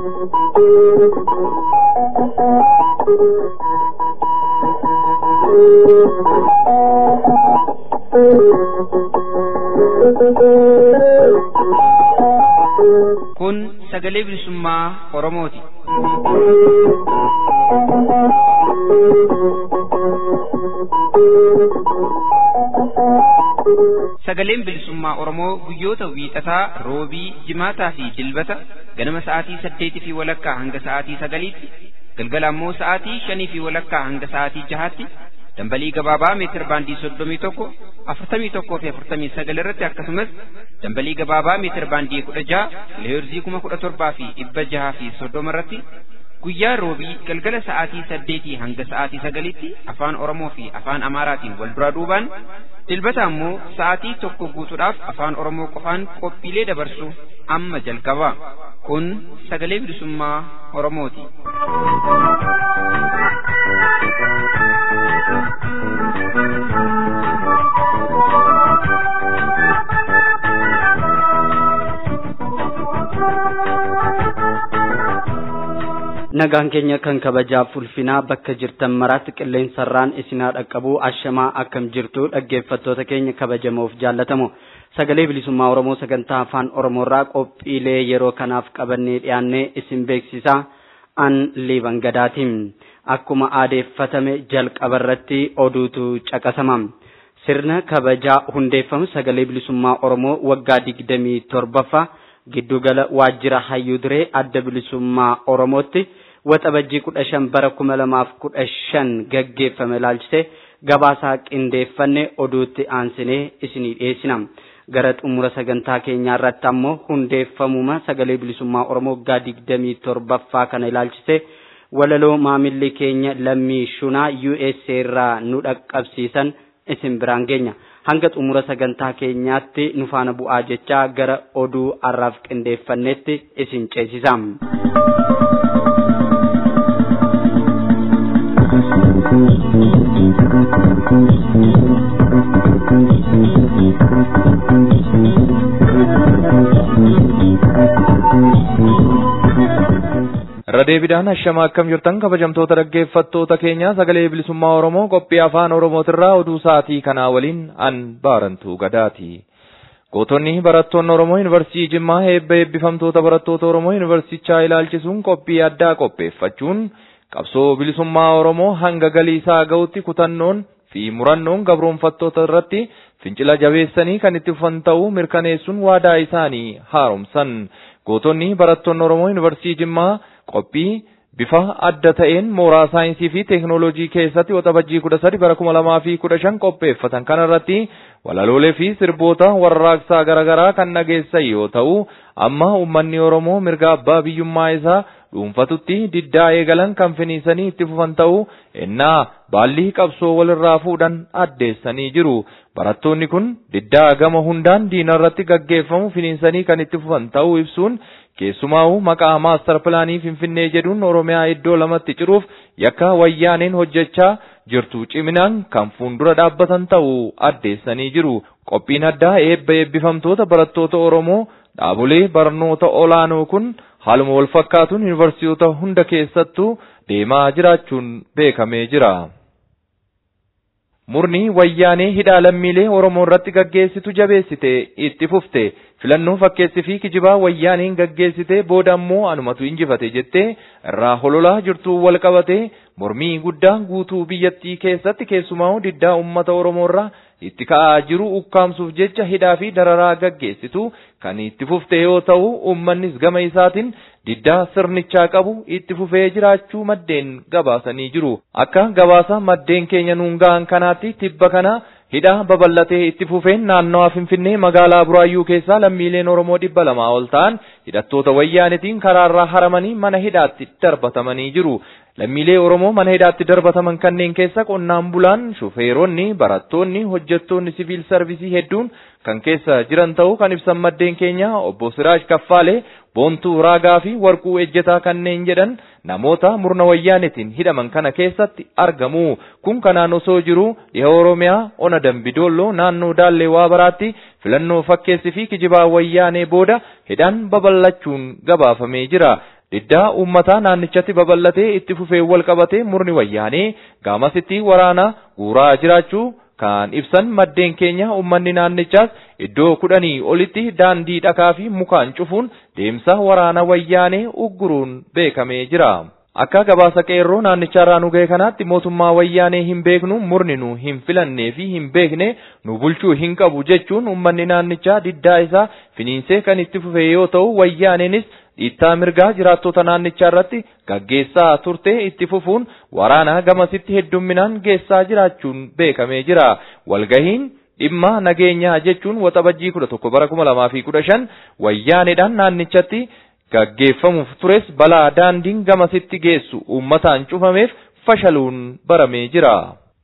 Kun sagalee bilisummaa Oromooti. Sagaleen bilisummaa Oromoo guyyoota wiixataa, roobii, jimaataa fi dilbata ganama sa'aatii saddeetii fi walakkaa hanga sa'aatii sagaliitti, galgala ammoo sa'aatii shanii fi walakkaa hanga sa'aatii jahaatti dambalii gabaabaa meetir baandii soddomii tokko afurtamii tokkoo fi afurtamii sagal irratti akkasumas dambalii gabaabaa meetir baandii kudha jaha kiloheerzii kuma kudha torbaa fi dhibba jaha fi soddoma irratti guyyaa roobii galgala sa'aatii saddeetii hanga sa'aatii sagalitti afaan oromoo fi afaan amaaraatiin wal duraa duubaan dilbata ammoo sa'aatii tokko guutuudhaaf afaan oromoo qofaan qophiilee dabarsu amma jalqaba kun sagalee bilisummaa oromooti. nagaan keenya kan kabajaaf ulfinaa bakka jirtan maraatti qilleensarraan isinaa dhaqqabuu ashamaa akkam jirtu dhaggeeffattoota keenya kabajamoof jaallatamu sagalee bilisummaa oromoo sagantaa afaan oromoorraa qophiilee yeroo kanaaf qabannee dhiyaannee isin beeksisaa an liiban gadaatiin akkuma aadeeffatame jalqabarratti oduutu caqasama sirna kabajaa hundeeffamu sagalee bilisummaa oromoo waggaa digdamii torbaffaa giddugala waajjira hayyuu duree adda bilisummaa oromootti waxabajjii kudha shan bara kuma lamaaf kudha shan gaggeeffame ilaalchise gabaasaa qindeeffanne oduutti aansinee isinii dhiyeessina gara xumura sagantaa keenyaa irratti ammoo hundeeffamuma sagalee bilisummaa oromoo waggaa digdamii torbaffaa kana ilaalchise walaloo maamilli keenya lammii shunaa USA irraa nu dhaqqabsiisan isin biraan geenya hanga xumura sagantaa keenyaatti nu faana bu'aa jechaa gara oduu har'aaf qindeeffannetti isin ceesisa. irra deebiidhaan hashama akkam jirtan kabajamtoota dhaggeeffattoota keenya sagalee bilisummaa oromoo qophii afaan oromootirraa oduu sa'aatii kanaa waliin an baarantuu gadaati. gootonni barattoonni oromoo yuunivarsiitii jimmaa eebba eebbifamtoota barattoota oromoo yuunivarsiitichaa ilaalchisuun qophii addaa qopheeffachuun qabsoo bilisummaa oromoo hanga galii isaa ga'utti kutannoon fi murannoon gabroonfattoota irratti fincila jabeessanii kan itti fufan ta'uu mirkaneessuun waadaa isaanii haaromsan. gootonni barattoonni oromoo yuunivarsiitii jimmaa qophii bifa adda ta'een mooraa saayinsii fi teeknooloojii keessatti waxabajjii kudha sadi bara kuma lamaa fi kudha shan qopheeffatan kanarratti walaloolee fi sirboota warraaqsaa garaagaraa kan dhageessan yoo ta'u amma uummanni oromoo mirga abbaa biyyummaa isaa dhuunfatutti diddaa eegalan kan finiisanii itti fufan ta'uu ennaa baallii qabsoo walirraa fuudhan addeessanii jiru. Barattoonni kun diddaa gama hundaan diina irratti gaggeeffamu finiinsanii kan itti fufan ta'uu ibsuun keessumaa'uu maqaa maastar pilaanii finfinnee jedhuun oromiyaa iddoo lamatti ciruuf yakka wayyaaneen hojjechaa jirtu ciminaan kan fuuldura dhaabbatan ta'uu addeessanii jiru. Qophiin addaa eebba eebbifamtoota barattoota Oromoo dhaabolee barnoota olaanoo kun haaluma wal fakkaatuun yuunivarsiitota hunda keessattuu deemaa jiraachuun beekamee jira. Murni wayyaanee hidhaa lammiilee Oromoo irratti gaggeessitu jabeessite itti fufte filannoo fakkeessi fi kijibaa wayyaaneen gaggeessite booda ammoo anumatu injifate jettee irraa hololaa jirtu wal qabate mormii guddaa guutuu biyyattii keessatti keessumaa diddaa uummata Oromoo irraa itti ka'aa jiru ukkaamsuuf jecha hidhaa fi dararaa gaggeessitu kan itti fufte yoo ta'u uummannis gama isaatiin diddaa sirnichaa qabu itti fufee jiraachuu maddeen gabaasanii jiru. Akka gabaasa maddeen keenya nuun ga'an kanaatti tibba kana hidhaa babal'atee itti fufeen naannawaa Finfinnee magaalaa Buraayyuu keessaa lammiileen Oromoo dhibba lamaa ol ta'an hidhattoota wayyaanitiin karaarraa haramanii mana hidhaatti darbatamanii jiru. Lammiilee Oromoo mana hidhaatti darbataman kanneen keessa qonnaan bulaan, shufeeronni, barattoonni, hojjettoonni siviil sarvisii hedduun kan keessa jiran ta'uu kan ibsan maddeen keenya obbo Siraaj Kaffaalee boontuu raagaa fi warquu ejjetaa kanneen jedhan namoota murna wayyaanitiin hidhaman kana keessatti argamu. Kun kanaan osoo jiru dhiha Oromiyaa ona dambidolloo naannoo Daallee Waabaraatti filannoo fakkeessi fi kijibaa wayyaanee booda hidhaan babal'achuun gabaafamee jira. diddaa uummataa naannichatti babal'atee itti fufee wal qabatee murni wayyaanee gaamasitti waraana guuraa jiraachuu kan ibsan maddeen keenya uummanni naannichaas iddoo kudhanii olitti daandii dhakaa fi mukaan cufuun deemsa waraana wayyaanee ugguruun beekamee jira. Akka gabaasa qeerroo naannicharraa nu ga'e kanaatti mootummaa wayyaanee hin beeknu murni nu hin filannee fi hin beekne nu bulchuu hin qabu jechuun uummanni naannichaa diddaa isaa finiinsee kan itti fufe yoo ta'u wayyaaneenis dhiittaa mirgaa jiraattota naannichaa irratti gaggeessaa turte itti fufuun waraana gamasitti heddumminaan geessaa jiraachuun beekamee jira. Walgahiin dhimma nageenyaa jechuun waxabajjii kudha tokko bara kuma lamaa fi kudha shan wayyaaneedhaan naannichatti gaggeeffamuuf tures balaa daandiin gamasitti geessu uummataan cufameef fashaluun baramee jira.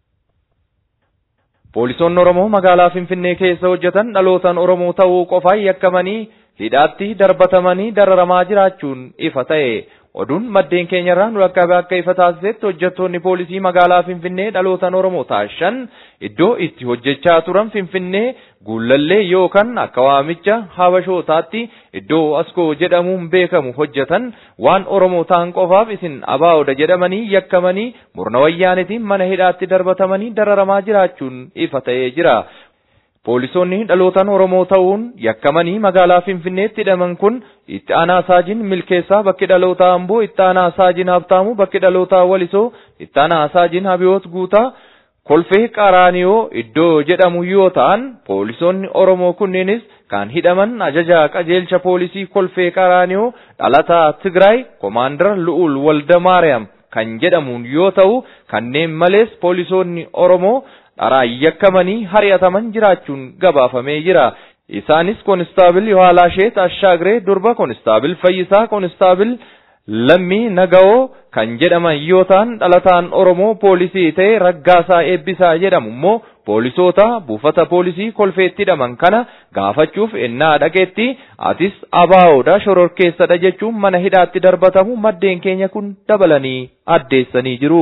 Poolisoonni Oromoo magaalaa Finfinnee keessa hojjetan dhalootaan Oromoo ta'uu qofaan yakkamanii hidhaatti darbatamanii dararamaa jiraachuun ifa ta'e. Oduun maddeen keenyarraa nu dhaqqabe akka ifa taasisetti hojjettoonni poolisii magaalaa Finfinnee dhalootaan Oromoo taashan iddoo itti hojjechaa turan Finfinnee guullallee yookaan akka waamicha habashootaatti iddoo askoo jedhamuun beekamu hojjetan waan Oromoo ta'an qofaaf isin abaa'oodha jedhamanii yakkamanii murna wayyaanitiin mana hidhaatti darbatamanii dararamaa jiraachuun ifa ta'ee jira. Poolisoonni dhalootaan Oromoo ta'uun yakkamanii magaalaa Finfinneetti hidhaman kun itti aanaa saajin milkeessaa bakki dhalootaa Amboo, itti aanaa saajin Habtaamuu bakki dhalootaa Walisoo, itti aanaa saajin Habiyoot Guutaa, kolfee Qaraaniyoo iddoo jedhamu yoo ta'an, poolisoonni Oromoo kunneenis kan hidhaman ajaja qajeelcha poolisii kolfee Qaraaniyoo dhalataa Tigraay Komaandar Lu'ul Walda Maariyaam kan jedhamuun yoo ta'u, kanneen malees poolisoonni Oromoo dharaan yakkamanii hari'ataman jiraachuun gabaafamee jira. Isaanis koonistaabil Yohaalaasheet Ashaagiree durba koonistaabil Fayyisaa koonistaabil Lammii Naga'oo kan jedhaman yoo ta'an dhalataan Oromoo poolisii ta'e Raggaasaa Eebbisaa jedhamu immoo poolisoota buufata poolisii kolfeetti hidhaman kana gaafachuuf ennaa dhaqeetti atis abaa'oodha shororkeessadha jechuun mana hidhaatti darbatamu maddeen keenya kun dabalanii addeessanii jiru.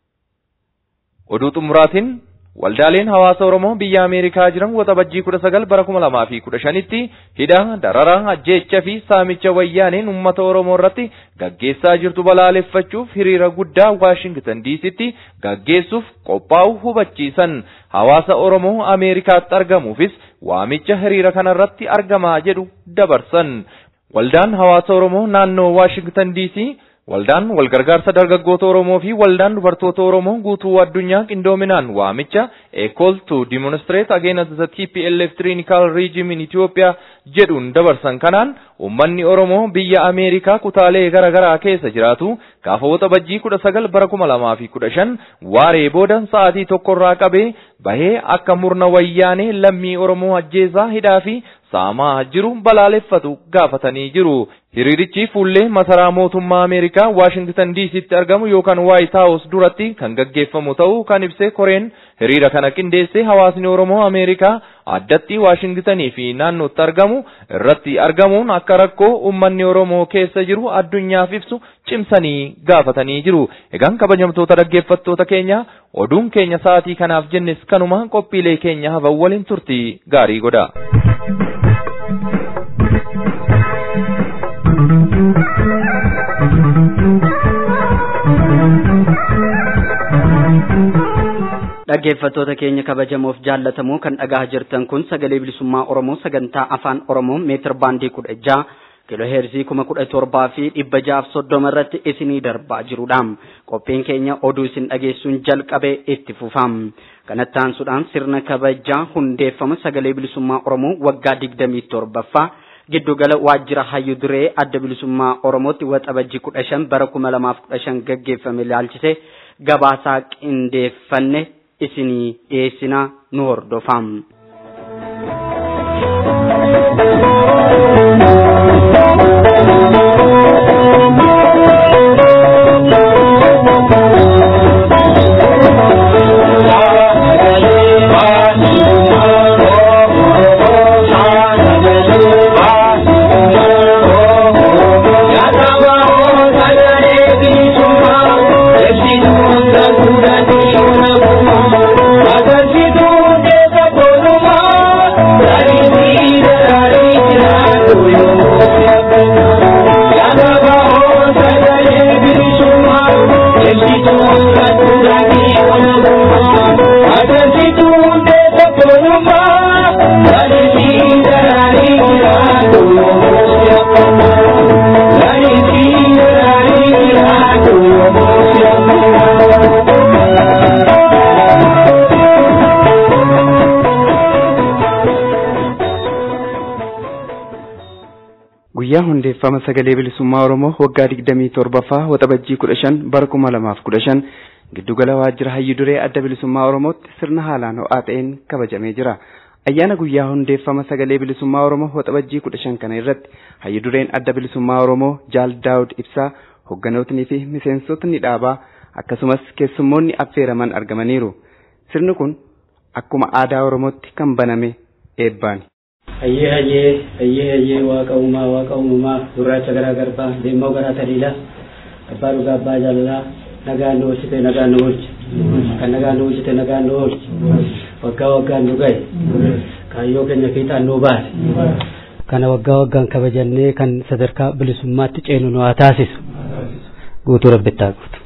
Oduu xumuraatiin Waldaaleen hawaasa Oromoo biyya Ameerikaa jiran waxabajjii kudha sagal bara kuma lamaa fi kudha shanitti hidha dararaa ajjeecha fi saamicha wayyaaneen uummata Oromoo irratti gaggeessaa jirtu balaaleffachuuf hiriira guddaa Waashingtan diisitti gaggeessuuf qophaa'u hubachiisan hawaasa Oromoo Ameerikaatti argamuufis waamicha hiriira kanarratti argamaa jedhu dabarsan. Waldaan hawaasa Oromoo naannoo Waashingtan diisii Waldaan walgargaarsa dargaggoota Oromoo fi waldaan dubartoota Oromoo guutuu addunyaa qindoominaan waamicha a call to demonstrate against the TPLF tyrannical regime in Ethiopia jedhuun dabarsan kanaan uummanni Oromoo biyya Ameerikaa kutaalee garaa garaa keessa jiraatu gaafa waxabajjii kudha sagal bara kuma lamaa fi kudha shan waaree booda sa'aatii tokkorraa qabee bahee akka murna wayyaanee lammii Oromoo ajjeesaa hidhaa fi saamaa jiru balaaleffatu gaafatanii jiru. Hiriirichi fuullee masaraa mootummaa Ameerikaa Waashingtan DC'tti argamu yookaan White House duratti kan gaggeeffamu ta'uu kan ibse koreen hiriira kana qindeessee hawaasni Oromoo Ameerikaa addatti Waashingtanii fi naannootti argamu irratti argamuun akka rakkoo uummanni Oromoo keessa jiru addunyaaf ibsu cimsanii gaafatanii jiru. Egaan kabajamtoota dhaggeeffattoota keenya oduun keenya sa'aatii kanaaf jennes kanuma qophiilee keenya hafan waliin turtii gaarii godha. dhaggeeffattoota keenya kabajamoof jaallatamoo kan dhagahaa jirtan kun sagalee bilisummaa oromoo sagantaa afaan oromoo meetir baandii kudha jaha kiiloo heerzii kuma kudha torbaa fi dhibba jaaf soddoma irratti isinii darbaa jirudha qophiin keenya oduu isin dhageessuun jalqabee itti fufam kanatti aansuudhaan sirna kabajaa hundeeffama sagalee bilisummaa oromoo waggaa digdamii torbaffaa giddugala waajjira hayyu duree adda bilisummaa oromootti waxabajjii kudha shan bara kuma lamaaf kudha shan gaggeeffame ilaalchise gabaasaa qindeeffanne isinii dhiyeessina nu hordofaa. Yadava guyyaa hundeeffama sagalee bilisummaa oromoo waggaa digdamii torbaffaa waxabajjii kudha shan bara kuma lamaaf kudha shan giddugala waajjira hayyu duree adda bilisummaa oromootti sirna haalaan ho'aa ta'een kabajamee jira ayyaana guyyaa hundeeffama sagalee bilisummaa oromoo waxabajjii kudha shan kana irratti hayyu dureen adda bilisummaa oromoo jaal daawud ibsaa hogganootnii fi miseensotni dhaabaa akkasumas keessummoonni affeeraman argamaniiru sirni kun akkuma aadaa oromootti kan baname eebbaani. hayyee hayyee hayyee hayyee waaqa uumaa waaqa uumamaa gurraacha garaa garbaa deemmoo garaa taliila abbaa dhugaa abbaa jaalalaa nagaan nu oolchite nagaan nu oolchi kan nagaan nu oolchite nagaan nu oolchi waggaa waggaan nu gahe kaayyoo keenya fiixaan nu baase kana waggaa waggaan kabajannee kan sadarkaa bilisummaatti ceenu nu haa taasisu guutuu rabbittaa guutu.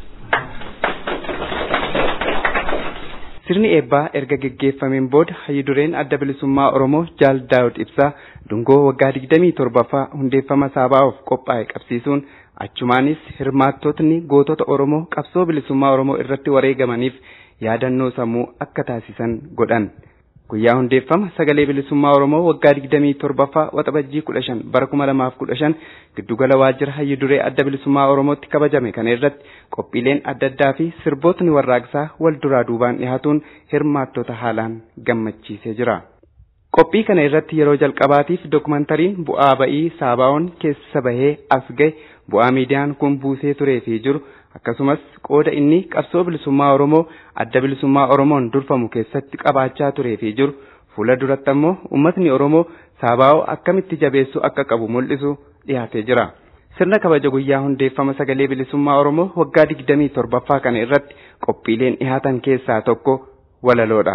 Sirni eebbaa erga geggeeffameen booda hayyu dureen adda bilisummaa Oromoo Jaal Daawud Ibsaa dungoo waggaa digdamii torbaffaa hundeeffama saabaa'uuf qophaa'e qabsiisuun achumaanis hirmaattotni gootota Oromoo qabsoo bilisummaa Oromoo irratti wareegamaniif yaadannoo sammuu akka taasisan godhan. Guyyaa hundeeffama sagalee bilisummaa Oromoo waggaa digdamii torbaffaa waxabajjii kudha shan bara kuma lamaaf kudha shan giddugala waajjira hayyu duree adda bilisummaa Oromootti kabajame kana irratti qophiileen adda addaa fi sirbootni warraaqsaa wal duraa duubaan dhiyaatuun hirmaattota haalaan gammachiisee jira. Qophii kana irratti yeroo jalqabaatiif dookumantariin bu'aa ba'ii saabaa'oon keessa bahee as gahe bu'aa miidiyaan kun buusee turee fi jiru akkasumas qooda inni qabsoo bilisummaa Oromoo adda bilisummaa Oromoon durfamu keessatti qabaachaa turee fi jiru fuula duratti ammoo uummatni Oromoo saabaa'oo akkamitti jabeessuu akka qabu mul'isu dhiyaatee jira. Sirna kabaja guyyaa hundeeffama sagalee bilisummaa Oromoo waggaa digdamii torbaffaa kana irratti qophiileen dhiyaatan keessaa tokko walaloodha.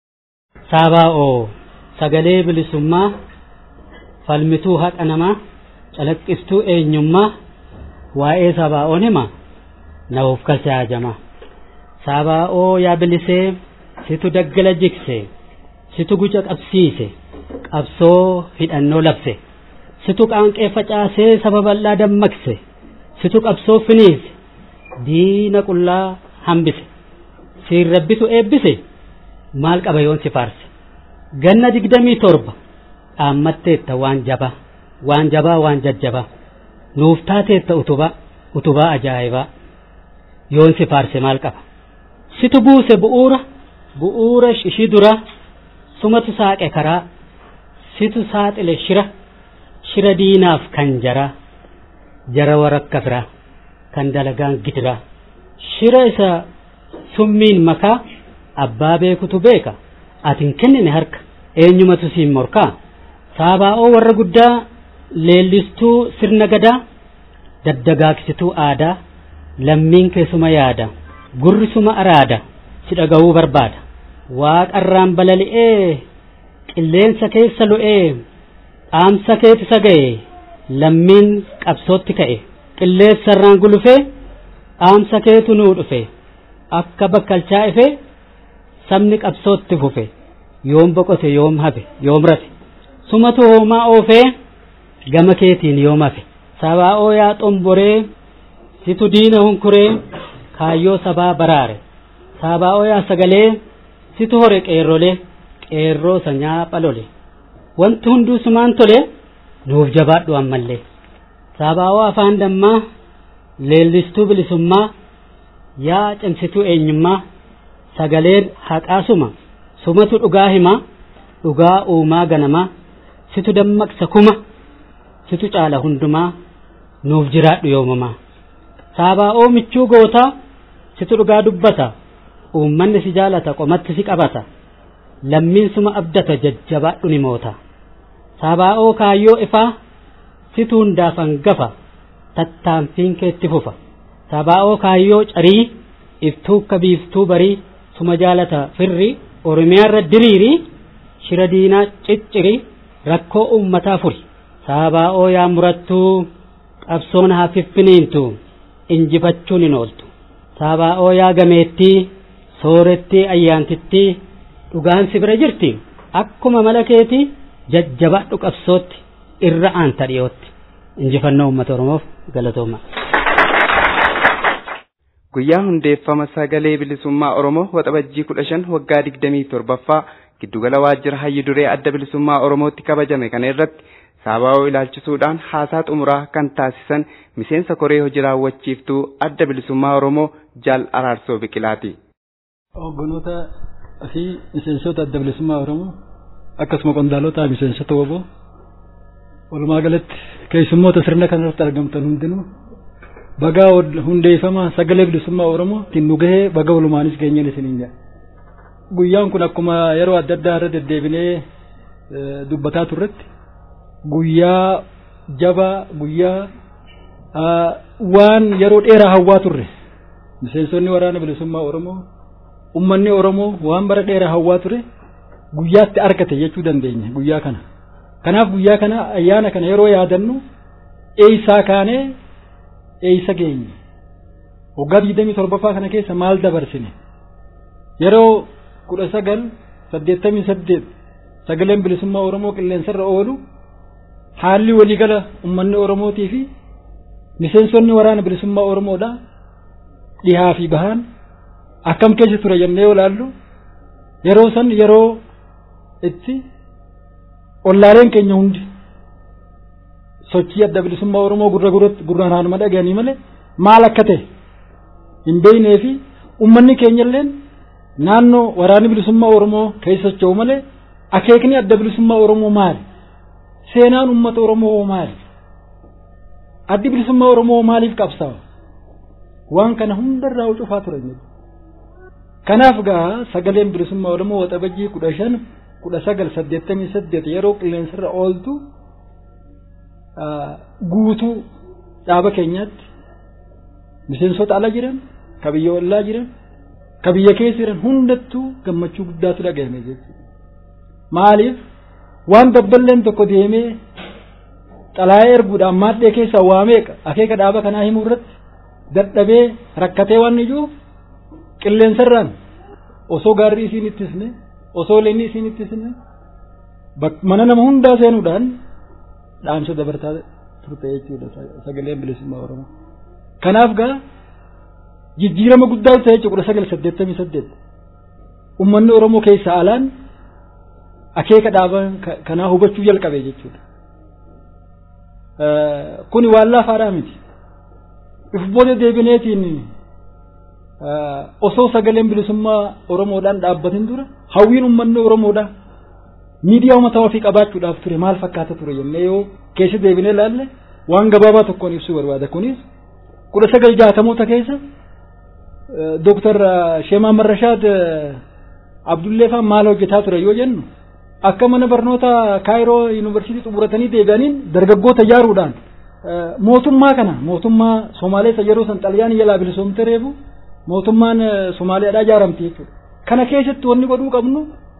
Saabaa'oo sagalee bilisummaa falmituu haqa namaa calaqqistuu eenyummaa waa'ee sabaa'oon hima na'uuf kalse haajama sabaa'oo yaa bilisee situ daggala jikse situ guca qabsiise qabsoo hidhannoo labse situ qaanqee facaasee saba bal'aa dammaqse situ qabsoo finiise diina qullaa hambise siin rabbitu eebbise maal qaba yoon si faarse ganna digdamii torba dhaammatteetta waan jabaa waan jabaa waan jajjabaa nuuf taateetta utubaa utubaa ajaa'ibaa yoon si faarse maal qaba situ buuse bu'uura bu'uura ishii dura sumatu saaqe karaa situ saaxile shira shira diinaaf kan jaraa jara warakka firaa kan dalagaan gidiraa shira isa summiin makaa abbaa beekutu beeka atin kennine harka eenyumatu siin morkaa saabaa'oo warra guddaa leellistuu sirna gadaa daddagaaksituu aadaa lammiin keessuma yaada gurri suma araada si dhaga'uu barbaada waaqarraan balali'ee qilleensa keessa lu'ee dhaamsa keeti saga'e lammiin qabsootti ka'e qilleensarraan gulufee dhaamsa keetu nuu dhufe akka bakkalchaa ife sabni qabsootti fufe yoom boqote yoom hafe yoom rafe sumatu hoomaa oofee gama keetiin yoom hafe sabaa'oo yaa xomboree situ diina hunkuree kaayyoo sabaa baraare sabaa'oo yaa sagalee situ hore qeerrolee qeerroo sanyaa phalole wanti hunduu sumaan tole nuuf jabaadhu ammallee sabaa'oo afaan dammaa leellistuu bilisummaa yaa cimsituu eenyummaa sagaleen haqaasuma sumatu dhugaa himaa dhugaa uumaa ganamaa situ dammaqsa kuma situ caala hundumaa nuuf jiraadhu yoomamaa saabaa'oo michuu gootaa situ dhugaa dubbata uummanni si jaalata qomatti si qabata lammiin suma abdata jajjabaadhu ni moota saabaa'oo kaayyoo ifaa situ hundaaf hangafa tattaanfiin keetti fufa saabaa'oo kaayyoo carii iftuu akka biiftuu barii suma jaalata firri oromiyaarra diriiri shira diinaa cicciri rakkoo uummataa furi saabaa'oo yaa murattuu qabsoon haa fiffiniintu injifachuun hin ooltu saabaa'oo yaa gameettii soorettii ayyaantittii dhugaan si bira jirti akkuma mala keetii jajjabadhu qabsootti irra aanta dhiyootti injifannoo uummata oromoof galatooma. Guyyaa hundeeffama sagalee bilisummaa Oromoo waxabajjii kudha shan waggaa digdamii torbaffaa giddugala waajjira hayyu duree adda bilisummaa Oromootti kabajame kana irratti saabaa'oo ilaalchisuudhaan haasaa xumuraa kan taasisan miseensa koree hojii raawwachiiftuu adda bilisummaa Oromoo jaal araarsoo biqilaati. Hogganoota fi miseensota adda bilisummaa Oromoo akkasuma qondaalota miseensota woboo walumaa galatti keessummoota sirna kanarratti argamtan hundinuu bagaa hundeeffama sagalee bilisummaa Oromoo ittiin nu gahee baga walumaanis geenyeen isiniin jedha. Guyyaan kun akkuma yeroo adda addaa irra deddeebinee dubbataa turretti guyyaa jabaa guyyaa waan yeroo dheeraa hawwaa turre miseensonni waraana bilisummaa Oromoo ummanni Oromoo waan bara dheeraa hawwaa ture guyyaatti argate jechuu dandeenya guyyaa kana. Kanaaf guyyaa kana ayyaana kana yeroo yaadannu eeysaa kaanee eeysa geenye. Waggaa digdamii torbaffaa kana keessa maal dabarsine? Yeroo kudha sagal saddeettamii saddeet sagaleen bilisummaa Oromoo qilleensarra oolu haalli waliigala ummanni Oromootii fi miseensonni waraana bilisummaa Oromoodha dhihaa fi bahaan akkam keessa ture jennee olaallu yeroo san yeroo itti ollaaleen keenya hundi sochii adda bilisummaa Oromoo gurra gurraan haanuma dhaga'anii malee maal akka ta'e hin beeknee fi ummanni keenyalleen naannoo waraanni bilisummaa Oromoo keessa socho'u malee akeekni adda bilisummaa Oromoo maali? Seenaan uummata Oromoo maali? Addi bilisummaa Oromoo maaliif qabsaa'u? Waan kana hundarraa cufaa turan jechuudha. Kanaaf gaa sagaleen bilisummaa Oromoo waxabajjii kudha shan kudha sagal saddeettamii saddeet yeroo qilleensarra ooltu guutuu dhaaba keenyaatti miseensota ala jiran ka biyya ollaa jiran ka biyya keessa jiran hundattuu gammachuu guddaatu dhagahame jechuudha. Maaliif waan dabballeen tokko deemee xalaayee erguudhaan maadhee keessaa waamee akeeka dhaaba kanaa himuu irratti dadhabee rakkatee waan ijuuf qilleensarraan osoo gaarri isiin ittisne osoo leenni isiin ittisne mana nama hundaa seenuudhaan dhaamsa dabartaa turte jechuudha sagaleen bilisummaa oromoo. Kanaaf gaa jijjiirama guddaa ta'e jechuudha kudha sagal saddeettamii saddeet ummanni oromoo keessaa alaan akeeka dhaaba kanaa hubachuu jalqabe jechuudha. Kuni waan laafaadhaa miti. If booda deebineetiin osoo sagaleen bilisummaa Oromoodhaan dhaabbatin dura hawwiin uummanni Oromoodhaa miidiyaa uummata ofii qabaachuudhaaf ture maal fakkaata ture jennee yoo keessa deebinee ilaalle waan gabaabaa tokkoon ibsuu barbaada kunis kudha sagal jaatamoota keessa Dooktar Sheemaa Marrashaad Abdullee fa'aa maal hojjetaa ture yoo jennu akka mana barnoota Kaayiroo Yuunivarsiitii xumuratanii deebi'aniin dargaggoota ijaaruudhaan mootummaa kana mootummaa Somaaleessa yeroo san xaliyaan jalaa bilisoomte reefu mootummaan Somaaliyaadhaa ijaaramte jechuudha. Kana keessatti wanni godhuu qabnu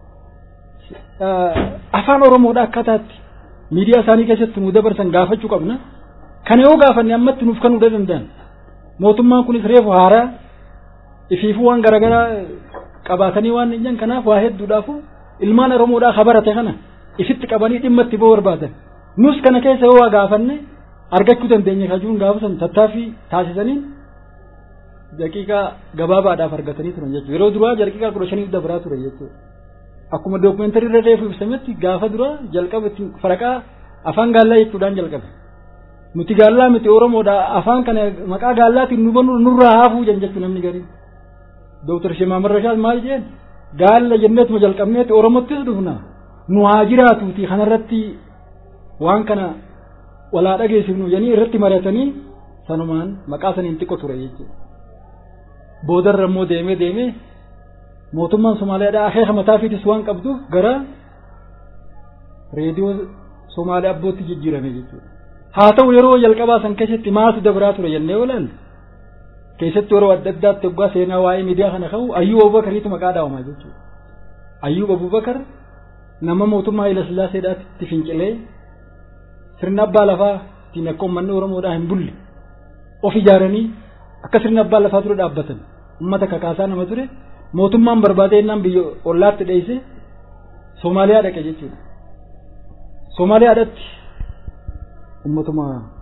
afaan Oromoodhaa akkaataatti miidiyaa isaanii keessatti nu dabarsan gaafachuu qabna. Kana yoo gaafanne ammatti nuuf kan hunda danda'an. Mootummaan kunis reefu haaraa ifiifuu waan garaagaraa qabaatanii waan hin jiran kanaaf waa hedduudhaafu ilmaan Oromoodhaa habarate kana ifitti qabanii dhimma itti ba'uu barbaadan. Nus kana keessa yoo waa gaafanne argachuu dandeenya kajuun gaafa san tattaaffii taasisaniin daqiiqaa gabaabaadhaaf argatanii turan jechuudha. Yeroo duraa daqiiqaa kudha shaniif dabraa ture jechuudha. Akkuma dookumeentarii irra reefu ibsametti gaafa duraa jalqaba itti faraqaa afaan gaallaa jechuudhaan jalqabe. Nuti gaallaa miti Oromoodha afaan kana maqaa gaallaatiin nu bannu nurraa haafuu jan jechuu namni gariin. Dooktar Shemaa Marrashaas maal jeen gaalla jenneetuma jalqabneeti Oromottis dhufna nu haa jiraatuuti kanarratti waan kana walaa dhageessifnu janii irratti mari'atanii sanumaan maqaa saniin xiqqoo ture jechuudha. Boodarra immoo deemee deemee mootummaan Somaaliyaadhaa akeeka mataafiitis waan qabduuf gara reediyoo Somaaliyaa abbootti jijjiirame jechuudha. Haa ta'u yeroo jalqabaa san keessatti maaltu dabraa ture jennee olaalle keessatti yeroo adda addaatti waggaa seenaa waa'ee miidiyaa kana ka'u Ayyuub Abubakariitu maqaa dhaawama jechuudha. Ayyuub Abubakar nama mootummaa Haayila Sillaaseedhaatti fincilee sirna abbaa lafaa ittiin akka uummanni Oromoodhaa hin bulle of ijaaranii akka sirna abbaa lafaa ture dhaabbatan ummata kakaasaa nama ture mootummaan barbaadee innaan biyya ollaatti dheeyse Soomaaliyaa dhaqe jechuudha. Soomaaliyaadhatti ummatuma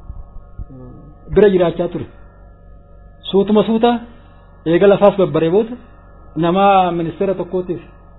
bira jiraachaa ture. Suutuma suuta eega lafaas babbaree booda nama ministeera tokkootiif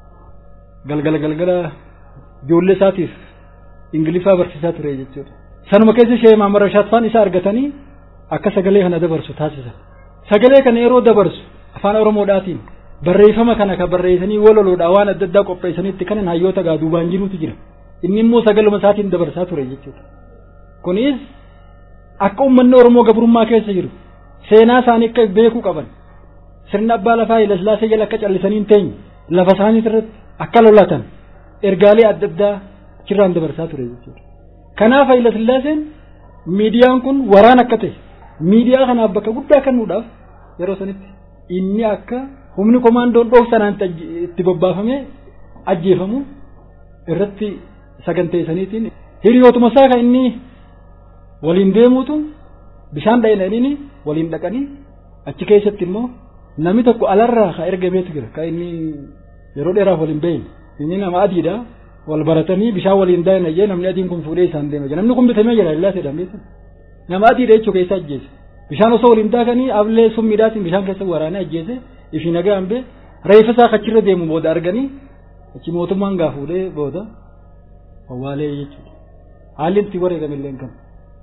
galgala galgala ijoollee isaatiif ingiliffaa barsiisaa ture jechuudha. Sanuma keessa ishee maamara shaatfaan isaa argatanii akka sagalee kana dabarsu taasisan. Sagalee kana yeroo dabarsu afaan Oromoodhaatiin barreeffama kana kan barreessanii waloloodhaa waan adda addaa qopheessanitti kanan hayyoota gaa duubaan jirutu jira. Inni immoo sagaluma isaatiin dabarsaa ture jechuudha. Kunis akka uummanni Oromoo gabrummaa keessa jiru seenaa isaanii akka beekuu qaban sirna abbaa lafaa ilaslaasee jala akka callisanii hin teenye lafa isaanii irratti akka lolatan ergaalee adda addaa achirraan dabarsaa ture jechuudha. Kanaaf ilaslaaseen miidiyaan kun waraan akka ta'e miidiyaa kanaaf bakka guddaa kennuudhaaf yeroo sanitti inni akka humni komaandoon dhoofsanaan itti bobbaafamee ajjeefamu irratti saganteessaniitiin hiriyootuma isaa kan inni waliin deemuutu bishaan dha'inanii waliin dhaqanii achi keessatti immoo namni tokko alarraa ka ergameetu jira kan inni yeroo dheeraaf waliin bahin inni nama adiidha wal baratanii bishaan waliin daa'ina jee namni adiin kun fuudhee isaan deema jira namni kun bitamee jira illaa jedhamee nama adiidha jechuu keessa ajjeese bishaan osoo waliin daakanii ablee summiidhaatiin bishaan keessa waraanee ajjeese ifi nagaa hambee reeffa isaa achirra deemu booda arganii achi mootummaan gaa fuudhee booda awwaalee jechuudha haalli itti wareegame illee kan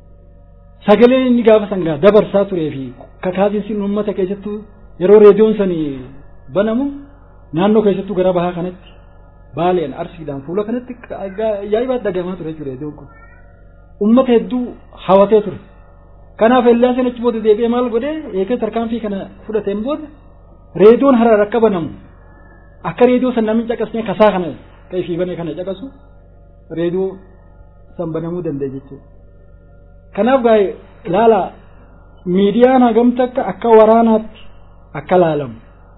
sagaleen inni gaafa sangaa dabarsaa turee fi kakaasiin uummata keessattuu yeroo reediyoon sanii banamu naannoo keessattuu gara bahaa kanatti baaleen arsiidhaan fuula kanatti ajaa'ibaatti dhagahamaa ture jechuudha reediyoon kun uummata hedduu hawatee ture kanaaf ellaaseen achi booda deebi'ee maal godhee eegee tarkaanfii kana fudhateen booda reediyoon haraar akka banamu akka reediyoo san namni caqasnee kasaa kana ka'ifii banee kana caqasu reediyoo san banamuu danda'e jechuudha. Kanaaf gaa ilaala miidiyaan hagamta akka akka waraanaatti akka laalamu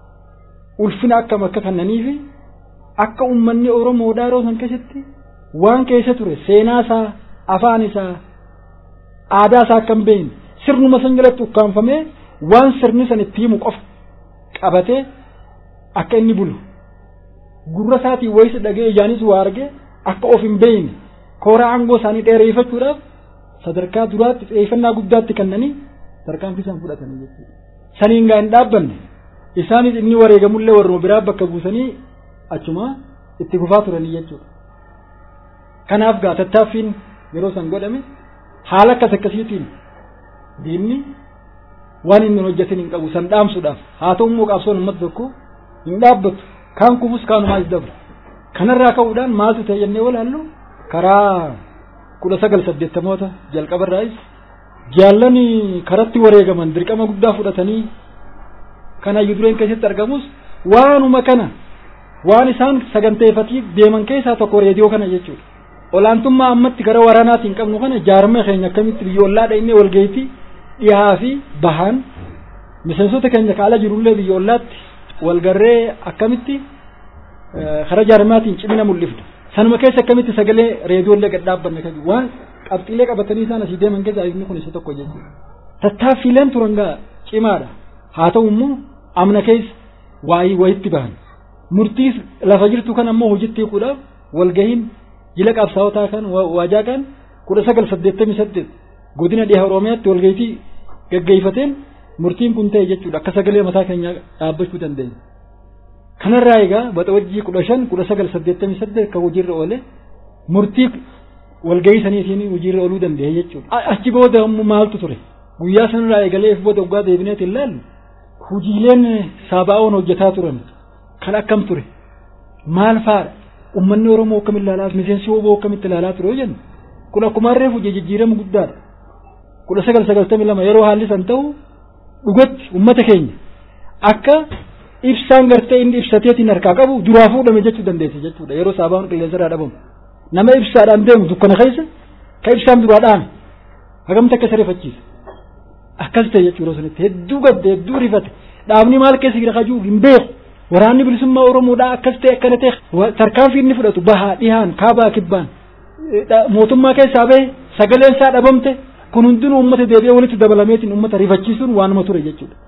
ulfina akkam akka kannanii fi akka uummanni Oromoodhaa yeroo san keessatti waan keessa ture seenaa isaa afaan isaa aadaa isaa akka hin beekne sirnuma san jalatti ukkaanfamee waan sirni san itti himu qofa qabatee akka inni bulu gurra isaatiin wayisa dhagee ijaanis waa arge akka of hin beekne kooraa aangoo isaanii dheereeffachuudhaaf sadarkaa duraatti xiyyeeffannaa guddaatti kennanii tarkaanfii isaan fudhatanii jechuudha. Saniin gaa hin dhaabbanne isaanis inni wareegamullee warruma biraa bakka buusanii achuma itti fufaa turanii jechuudha. Kanaaf gaa tattaaffiin yeroo san godhame haala akkas akkasiitiin diinni waan inni hojjetin hin qabu san dhaamsuudhaaf haa ta'u immoo qabsoon uummata tokko hin dhaabbatu kaan kufus kaanumaas dabra kanarraa ka'uudhaan maaltu ta'e jennee walaallu karaa kudha sagal saddeettamoota jalqabarraayis jaallani karatti wareegaman dirqama guddaa fudhatanii kana dureen keessatti argamus waanuma kana waan isaan saganteeffatii deeman keessaa tokko reediyoo kana jechuudha. Olaantummaa ammatti gara waraanaatiin qabnu kana jaarmee keenya akkamitti biyya ollaadha inni walgayitii dhihaa fi bahaan miseensota keenya kaala jirullee biyya ollaatti walgarree akkamitti karaa jaarmaatiin cimina mul'ifna. Sanuma keessa akkamitti sagalee reediyoollee gad dhaabbanne kan waan qabxiilee qabatanii isaan asii deeman keessaa inni kun isa tokko jechuudha. Tattaaffiileen turan gaa cimaadha. Haa ta'u immoo amna keessa waayii wayitti bahan. Murtii lafa jirtu kan ammoo hojiitti hiikuudhaaf walgahiin jila qabsaawotaa kan waajaa kan kudha sagal saddeettamii saddeet godina dhiha Oromiyaatti walgahiitii gaggeeffateen murtiin kun ta'e jechuudha akka sagalee mataa keenyaa dhaabbachuu dandeenya. Kanarraa egaa baxawajjii kudha shan kudha sagal saddeettamii saddeet kan hojiirra oole murtii walgahii saniitiin hojiirra ooluu danda'e jechuudha. Achi booda maaltu ture guyyaa sanarraa eegalee booda waggaa deebineet ilaallu hojiileen saabaa'oon hojjetaa turan kan akkam ture maal faadha ummanni Oromoo akkam ilaalaa miseensi oboo akkamitti ilaalaa ture yoo jennu kun akkuma harree hojii jijjiirama guddaadha. kudha sagal sagaltamii lama yeroo haalli san ta'u dhugatti ummata keenya akka ibsaan gartee inni ibsateetiin harkaa qabu duraa fuudhame jechuu dandeesse jechuudha yeroo saabaan qilleensa irraa dhabamu nama ibsaadhaan deemu dukkana keessa ka ibsaan duraa dhaame hagamta akka isa rifachiisa akkas ta'e jechuudha sanitti hedduu gadde hedduu rifate dhaabni maal keessa jira kajuu hin beeku waraanni bilisummaa oromoodhaa akkas ta'e akkana ta'e tarkaanfii inni fudhatu bahaa dhihaan kaabaa kibbaan mootummaa keessaa bahe sagaleen isaa dhabamte kun hundinuu uummata deebi'ee walitti dabalameetiin uummata rifachiisuun waanuma ture jechuudha.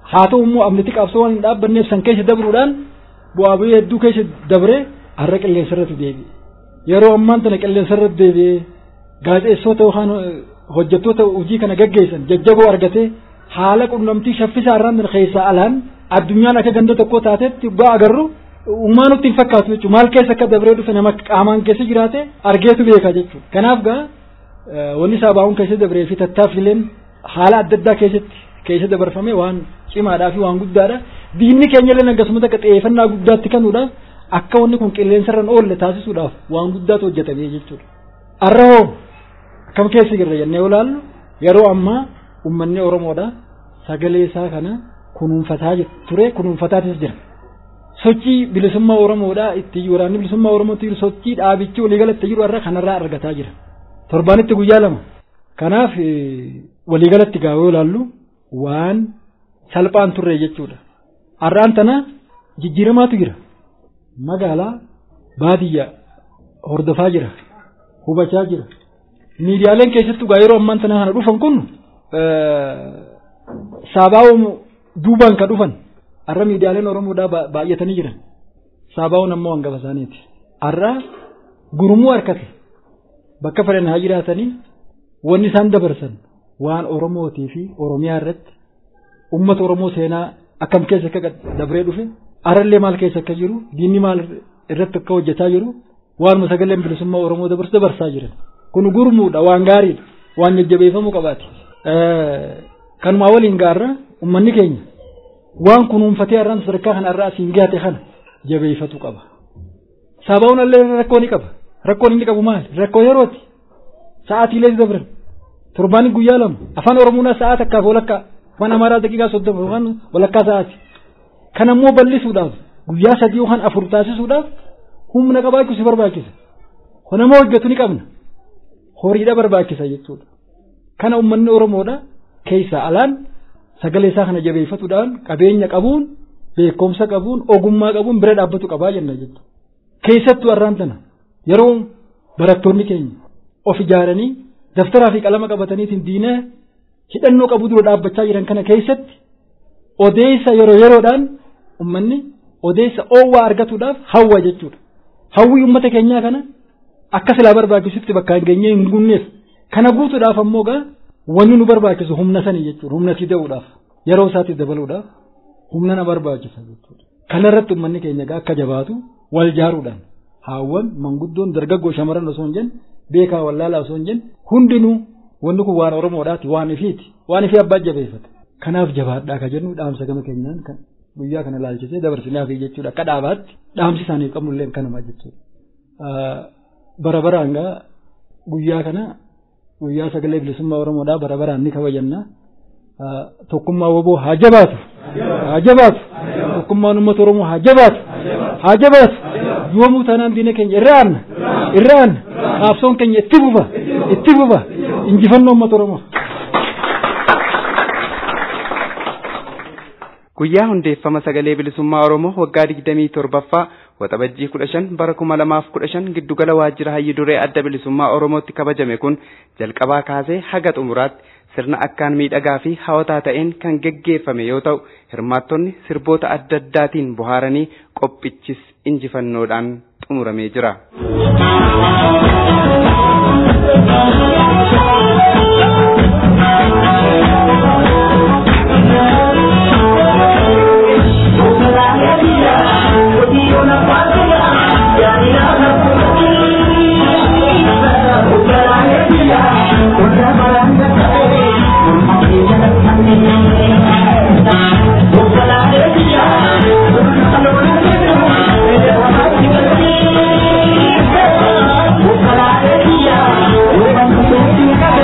haa ta'u immoo amniti qabsoo waan hin dhaabbanneef san keessa dabruudhaan bu'aa bu'ii hedduu keessa dabree har'a qilleensa irratti deebi'e yeroo ammaan tana qilleensa irratti deebi'ee gaazexeessota yookaan hojjettoota hojii kana gaggeessan jajjaboo argatee haala qunnamtii shaffisaa irraan keessaa alaan addunyaan akka ganda tokko taatetti bu'aa agarru uumaa nutti hin fakkaatu jechuudha maal keessa akka dabree dhufe nama qaamaan keessa jiraate argeetu beeka jechuudha kanaaf gaa wanni saabaa'uun keessa dabree fi tattaaffileen haala adda addaa keessatti keessa dabarfame waan cimaadhaa fi waan guddaadha diinni keenya illee akkasumas akka xiyyeeffannaa guddaatti kennuudhaaf akka wanni kun qilleensarraan oolle taasisuudhaaf waan guddaatu hojjetamee jechuudha. Har'a hoo akkam keessa jirra jennee yoo ilaallu yeroo ammaa uummanni Oromoodha sagalee isaa kana kunuunfataa ture kunuunfataatis jira. Sochii bilisummaa Oromoodha itti waraanni bilisummaa Oromootti jiru sochii dhaabichi waliigalatti jiru har'a kanarraa argataa jira. Torbaanitti guyyaa lama. Kanaaf waliigalatti gaa yoo ilaallu waan salphaan turre jechuudha. Har'aan tana jijjiiramaatu jira. Magaalaa baadiyyaa hordofaa jira. Hubachaa jira. Miidiyaaleen keessattuu gaa yeroo ammaan tana kana dhufan kun saabaa'oo duubaan ka dhufan har'a miidiyaaleen Oromoodhaa baay'atanii jiran. Saabaa'oon ammoo hangafa isaaniiti. Har'a gurmuu harkate bakka fedhan haa jiraatanii wanni isaan dabarsan waan Oromootii fi Oromiyaa irratti uummata Oromoo seenaa akkam keessa akka dabree dhufe har'allee maal keessa akka jiru diinni maal irratti akka hojjetaa jiru waanuma sagaleen bilisummaa Oromoo dabarsu dabarsaa jiran kun gurmuudha waan gaariidha waan jajjabeeffamuu qabaati. Kanumaa waliin gaarra uummanni keenya waan kunuunfatee har'aan sadarkaa kana irraa asiin gaate kana jabeeffatu qaba. Sabaa'uun illee rakkoo ni qaba. Rakkoon inni qabu maali? Rakkoo yerooti. Sa'aatiilee dabran. Torbaan guyyaa lama. Afaan Oromoon sa'aa takkaaf walakkaa. Afaan Amaaraa daqiiqaa soddoma yookaan walakkaa sa'aati. Kan ammoo bal'isuudhaaf guyyaa sadii yookaan afur taasisuudhaaf humna qabaachuu si barbaachisa. Nama hojjetu ni qabna. Horiidha barbaachisa jechuudha. Kana uummanni Oromoodha keessaa alaan sagalee isaa kana jabeeffatuudhaan qabeenya qabuun beekumsa qabuun ogummaa qabuun bira dhaabbatu qabaa jenna jechuudha. Keessattuu har'aan tana yeroo barattoonni keenya of ijaaranii daftaraa fi qalama qabataniitiin diina hidhannoo qabu dura dhaabbachaa jiran kana keessatti odeessa yeroo yeroodhaan uummanni odeessa oowwaa argatuudhaaf hawwa jechuudha. Hawwii uummata keenyaa kana akka silaa barbaachisutti bakka hin geenyee hin gunneef kana guutuudhaaf ammoo gaa wanni nu barbaachisu humna sanii jechuudha humna fida'uudhaaf yeroo isaatti dabaluudhaaf humna na barbaachisa jechuudha. Kanarratti uummanni keenya gaa akka jabaatu wal jaaruudhaan haawwan manguddoon dargaggoo shamarran osoo hin jenne beekaa wallaalaa osoo hin jenne hundinuu wanni kun waan Oromoodhaati waan ifiiti waan ifii abbaa jabeeffate. Kanaaf jabaadhaa ka jennu dhaamsa gama keenyaan kan guyyaa kana ilaalchisee dabarsinaaf jechuudha akka dhaabaatti dhaamsi isaaniif qabnullee kanuma jechuudha. Bara baraan gaa guyyaa kana guyyaa sagalee bilisummaa Oromoodhaa bara baraan ni kabajanna. Tokkummaa woboo haa jabaatu. Haa jabaatu. Tokkummaan uummata Oromoo haa jabaatu. Haa jabaatu. Yoomuu taanaan diina keenya irra aanna. Irra aanna. Qaabsoon keenya itti fufa. Itti fufa. Injifannoo uummata Oromoo. Guyyaa hundeeffama sagalee bilisummaa Oromoo waggaa digdamii torbaffaa waxabajjii kudha shan bara kuma lamaaf kudha shan giddugala waajjira hayyi duree adda bilisummaa Oromootti kabajame kun jalqabaa kaasee haga xumuraatti sirna akkaan miidhagaa fi hawwataa ta'een kan geggeeffame yoo ta'u hirmaattonni sirboota adda addaatiin bohaaranii qophichis injifannoodhaan xumuramee jira. Thank you.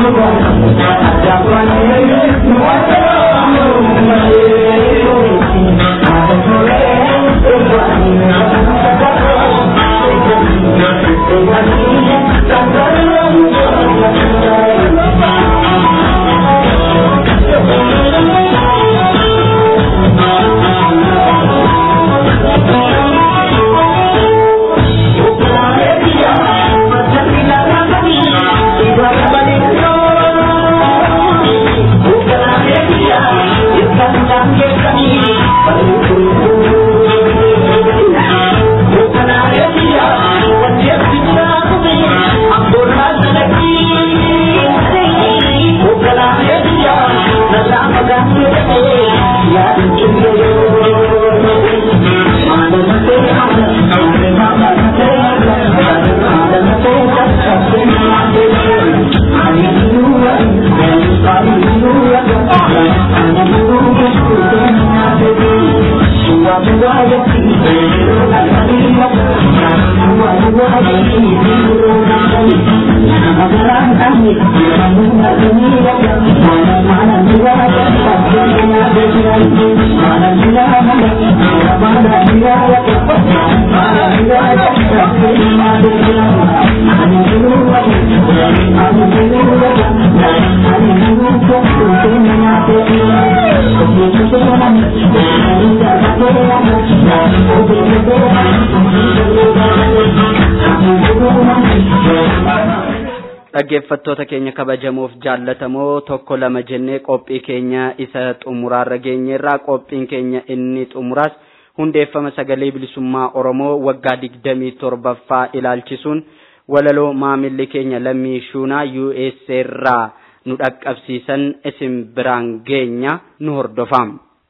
dhaggeeffattoota keenya kabajamoof jaallatamoo tokko lama jennee qophii keenya isa xumuraarra geenyeerraa qophiin keenya inni xumuraas hundeeffama sagalee bilisummaa oromoo waggaa digdamii torbaffaa ilaalchisuun walaloo maamilli keenya lammii shuunaa USA irraa nu dhaqqabsiisan isin biraan geenya nu hordofaa.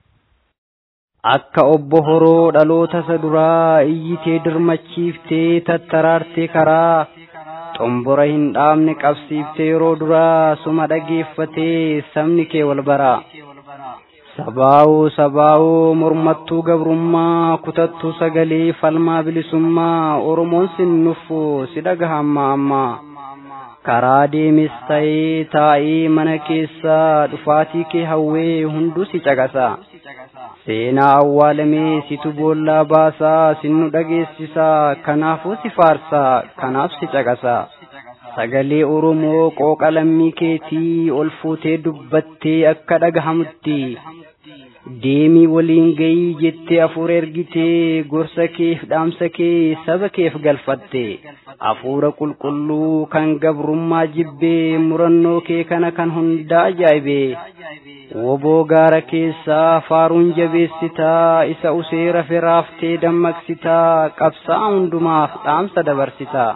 Akka obbo horoo dhaloota isa duraa iyyitee dirmachiiftee tattaraartee karaa xombora hin dhaabne qabsiiftee yeroo duraa suma dhageeffatee sabni kee wal baraa. Sabaa'oo sabaa'oo mormattuu gabrummaa kutattuu sagalee falmaa bilisummaa Oromoon sin nuffu si dhagaha ammaa ammaa. Karaa deemes ta'ee taa'ee mana keessaa dhufaatii kee hawwee hunduu si caqasa. Seenaa awwaalamee situ boollaa baasaa sinnu dhageessisaa kanaafuu si faarsaa kanaaf si caqasa. Sagalee Oromoo qooqa lammii keetii ol fuutee dubbattee akka dhagahamutti. Deemii waliin gayii jettee hafuura ergitee gorsa keef dhaamsa kee saba keef galfatte. Hafuura qulqulluu kan gabrummaa jibbee murannoo kee kana kan hundaa ajaa'ibee. Woboo gaara keessaa faaruun jabeessitaa isa usee rafe raaftee dammaqsitaa qabsaa hundumaaf dhaamsa dabarsitaa.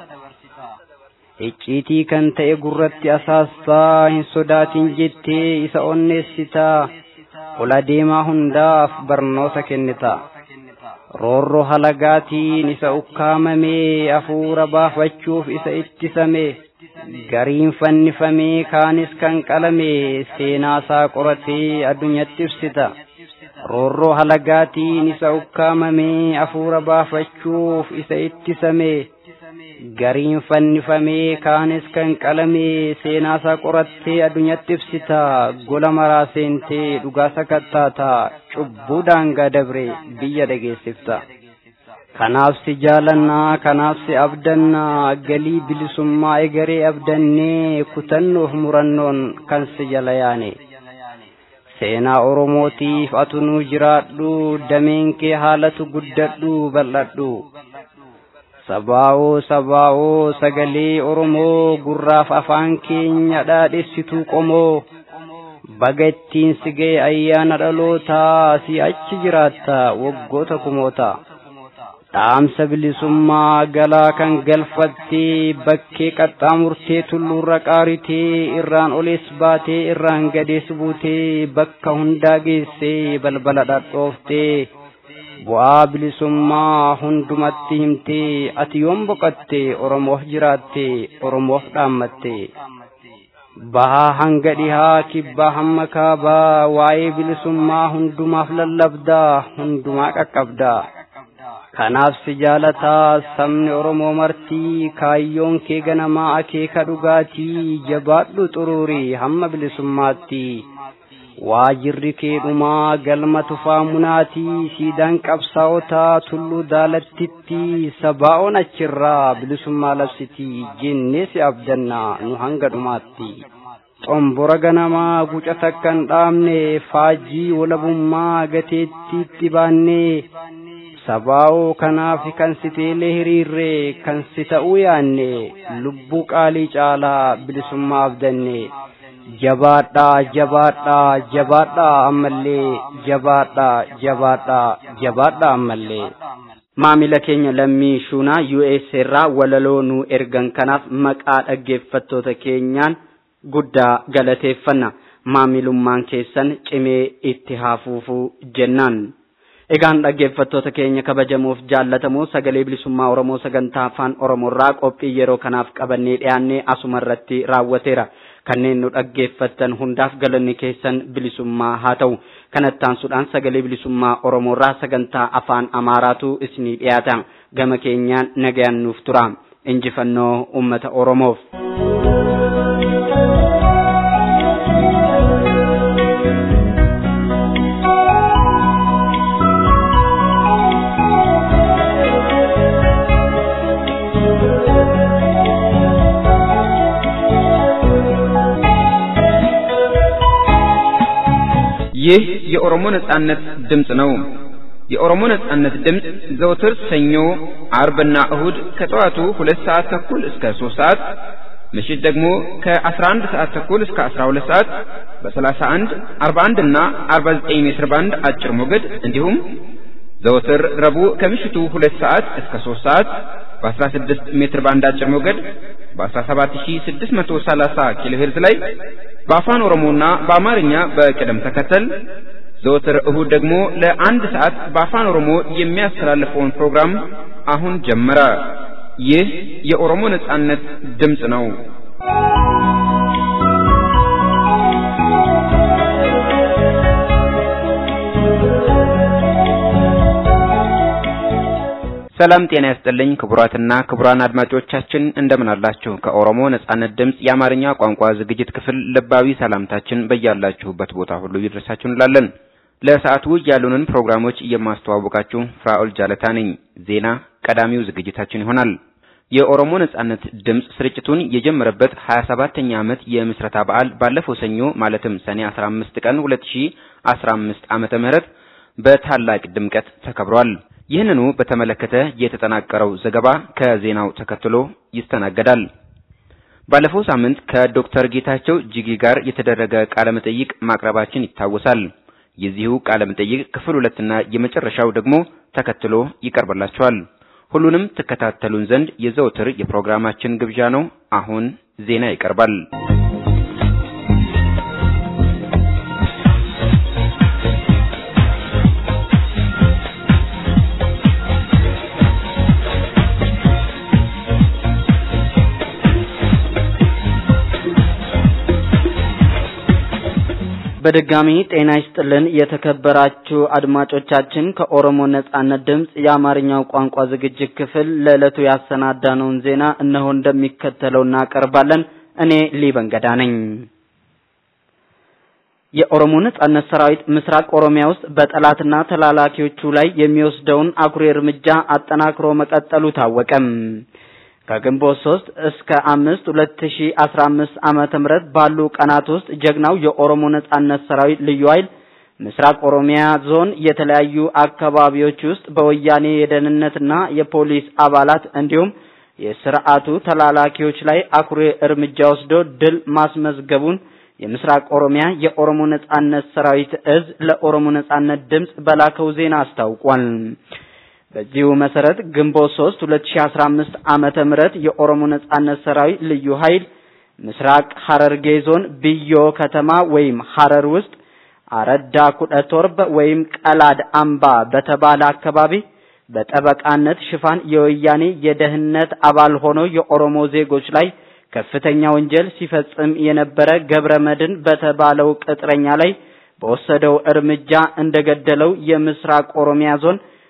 Icciitii kan ta'e gurratti asaastaa hin sodaatin jettee isa onneessitaa. Ola deemaa hundaaf barnoota kennita. Roorroo halagaatiin isa ukkaamamee hafuura baafachuuf isa ittisame. Gariin fannifamee kaanis kan qalame seenaasaa qoratee addunyatti ibsita. Roorroo halagaatiin isa ukkaamamee hafuura baafachuuf isa ittisame. Gariin fannifamee kaanis kan qalame seenaasaa qorattee addunyatti ibsita. Gola maraa seentee dhugaa sakattaata. Cubbuu daangaa dabre biyya dhageessifta. Kanaaf si jaalannaa kanaaf si abdannaa galii bilisummaa egeree abdannee kutannoof murannoon kan si jala yaane. Seenaa Oromootiif atunuu jiraadhu dameen kee haalatu guddadhu bal'adhu. Sabaa'oo sabaa'oo sagalee Oromoo gurraaf afaan keenya dhaadhessituu qomoo. Baga ittiin si ga'e ayyaana dhalootaa si achi jiraatta waggoota kumoota. dhaamsa bilisummaa galaa kan galfattee bakkee qaxxaamurtee tulluurra qaaritee irraan olees baatee irraan gadees buutee bakka hundaa geessee balbala dhadhooftee bu'aa bilisummaa hundumatti himtee ati yoom boqatte oromoof jiraatte oromoof dhaammatte. Bahaa hanga dhihaa kibbaa hamma kaabaa waa'ee bilisummaa hundumaaf lallabdaa hundumaa qaqqabdaa. kanaaf si jaalataa sabni oromoo martii kaayyoon kee ganamaa akeeka dhugaatii jabaadhu xuruurii hamma bilisummaatti waajirri kee dhumaa galma tufaa munaatii siidaan qabsaa'otaa tulluu daalattitti sabaa'oon achirraa bilisummaa labsitii jennee si abdannaa nu hanga dhumaatti. xombora ganamaa guca takka hin dhaabne faajjii walabummaa gateettiitti baannee sabaa'oo kanaaf kan si teelee hiriirree kan si ta'uu yaanne lubbuu qaalii caalaa bilisummaa abdanne jabaadhaa jabaadhaa jabaadhaa ammallee jabaadhaa jabaadhaa jabaadhaa ammallee. maamila keenya lammii shuunaa US irraa walaloo nu ergan kanaaf maqaa dhaggeeffattoota keenyaan guddaa galateeffanna maamilummaan keessan cimee itti haafuufuu jennaan. Egaan dhaggeeffattoota keenya kabajamoof jaallatamoo sagalee bilisummaa Oromoo sagantaa afaan Oromoorraa qophii yeroo kanaaf qabannee dhiyaannee asuma irratti raawwateera. Kanneen nu dhaggeeffattan hundaaf galanni keessan bilisummaa haa ta'u. Kanatti aansuudhaan sagalee bilisummaa Oromoorraa sagantaa afaan Amaaraatu isinii dhiyaata. Gama keenyaan nagayaan nuuf tura. Injifannoo uummata Oromoof. ይህ የኦሮሞ ነጻነት ድምፅ ነው። የኦሮሞ ነጻነት ድምፅ ዘውትር ሰኞ፣ አርብና እሁድ ከጠዋቱ ሁለት ሰዓት ተኩል እስከ ሶስት ሰዓት ምሽት ደግሞ ከ11 ሰዓት ተኩል እስከ 12 ሰዓት በ31፣ 41 እና 49 ሜትር ባንድ አጭር ሞገድ እንዲሁም ዘወትር ረቡዕ ከምሽቱ 2 ሰዓት እስከ 3 ሰዓት በ16 ሜትር ባንድ አጭር ሞገድ በ17630 ኪሎ ሄርዝ ላይ በአፋን ኦሮሞና በአማርኛ በቅደም ተከተል ዘወትር እሁድ ደግሞ ለአንድ ሰዓት በአፋን ኦሮሞ የሚያስተላልፈውን ፕሮግራም አሁን ጀመረ። ይህ የኦሮሞ ነጻነት ድምፅ ነው። ሰላም ጤና ያስጥልኝ ክቡራትና ክቡራን አድማጮቻችን እንደምን አላችሁ? ከኦሮሞ ነጻነት ድምፅ የአማርኛ ቋንቋ ዝግጅት ክፍል ልባዊ ሰላምታችን በያላችሁበት ቦታ ሁሉ ይድረሳችሁ እንላለን። ለሰዓቱ ያሉንን ፕሮግራሞች የማስተዋወቃችሁ ፍራኦል ጃለታ ነኝ። ዜና ቀዳሚው ዝግጅታችን ይሆናል። የኦሮሞ ነጻነት ድምፅ ስርጭቱን የጀመረበት 27ኛ ዓመት የምስረታ በዓል ባለፈው ሰኞ ማለትም ሰኔ 15 ቀን 2015 ዓመተ ምህረት በታላቅ ድምቀት ተከብሯል። ይህንኑ በተመለከተ የተጠናቀረው ዘገባ ከዜናው ተከትሎ ይስተናገዳል። ባለፈው ሳምንት ከዶክተር ጌታቸው ጂጊ ጋር የተደረገ ቃለ መጠይቅ ማቅረባችን ይታወሳል። የዚሁ ቃለ መጠይቅ ክፍል ሁለትና የመጨረሻው ደግሞ ተከትሎ ይቀርብላችኋል። ሁሉንም ትከታተሉን ዘንድ የዘውትር የፕሮግራማችን ግብዣ ነው። አሁን ዜና ይቀርባል። በድጋሚ ጤና ይስጥልን የተከበራችሁ አድማጮቻችን ከኦሮሞ ነጻነት ድምፅ የአማርኛው ቋንቋ ዝግጅት ክፍል ለዕለቱ ያሰናዳነውን ዜና እነሆ እንደሚከተለው እናቀርባለን። እኔ ሊበንገዳ ነኝ። የኦሮሞ ነጻነት ሰራዊት ምስራቅ ኦሮሚያ ውስጥ በጠላትና ተላላኪዎቹ ላይ የሚወስደውን አኩሪ እርምጃ አጠናክሮ መቀጠሉ ታወቀም። ከግንቦት 3 እስከ 5 2015 ዓመተ ምህረት ባሉ ቀናት ውስጥ ጀግናው የኦሮሞ ነጻነት ሰራዊት ልዩ ኃይል ምስራቅ ኦሮሚያ ዞን የተለያዩ አካባቢዎች ውስጥ በወያኔ የደህንነትና የፖሊስ አባላት እንዲሁም የስርዓቱ ተላላኪዎች ላይ አኩሪ እርምጃ ወስዶ ድል ማስመዝገቡን የምስራቅ ኦሮሚያ የኦሮሞ ነጻነት ሰራዊት እዝ ለኦሮሞ ነጻነት ድምፅ በላከው ዜና አስታውቋል። በዚሁ መሰረት ግንቦት 3 2015 ዓመተ ምህረት የኦሮሞ ነጻነት ሰራዊት ልዩ ኃይል ምስራቅ ሐረርጌ ዞን ብዮ ከተማ ወይም ሐረር ውስጥ አረዳ ኩደቶርበ ወይም ቀላድ አምባ በተባለ አካባቢ በጠበቃነት ሽፋን የወያኔ የደህንነት አባል ሆኖ የኦሮሞ ዜጎች ላይ ከፍተኛ ወንጀል ሲፈጽም የነበረ ገብረ መድን በተባለው ቅጥረኛ ላይ በወሰደው እርምጃ እንደገደለው የምስራቅ ኦሮሚያ ዞን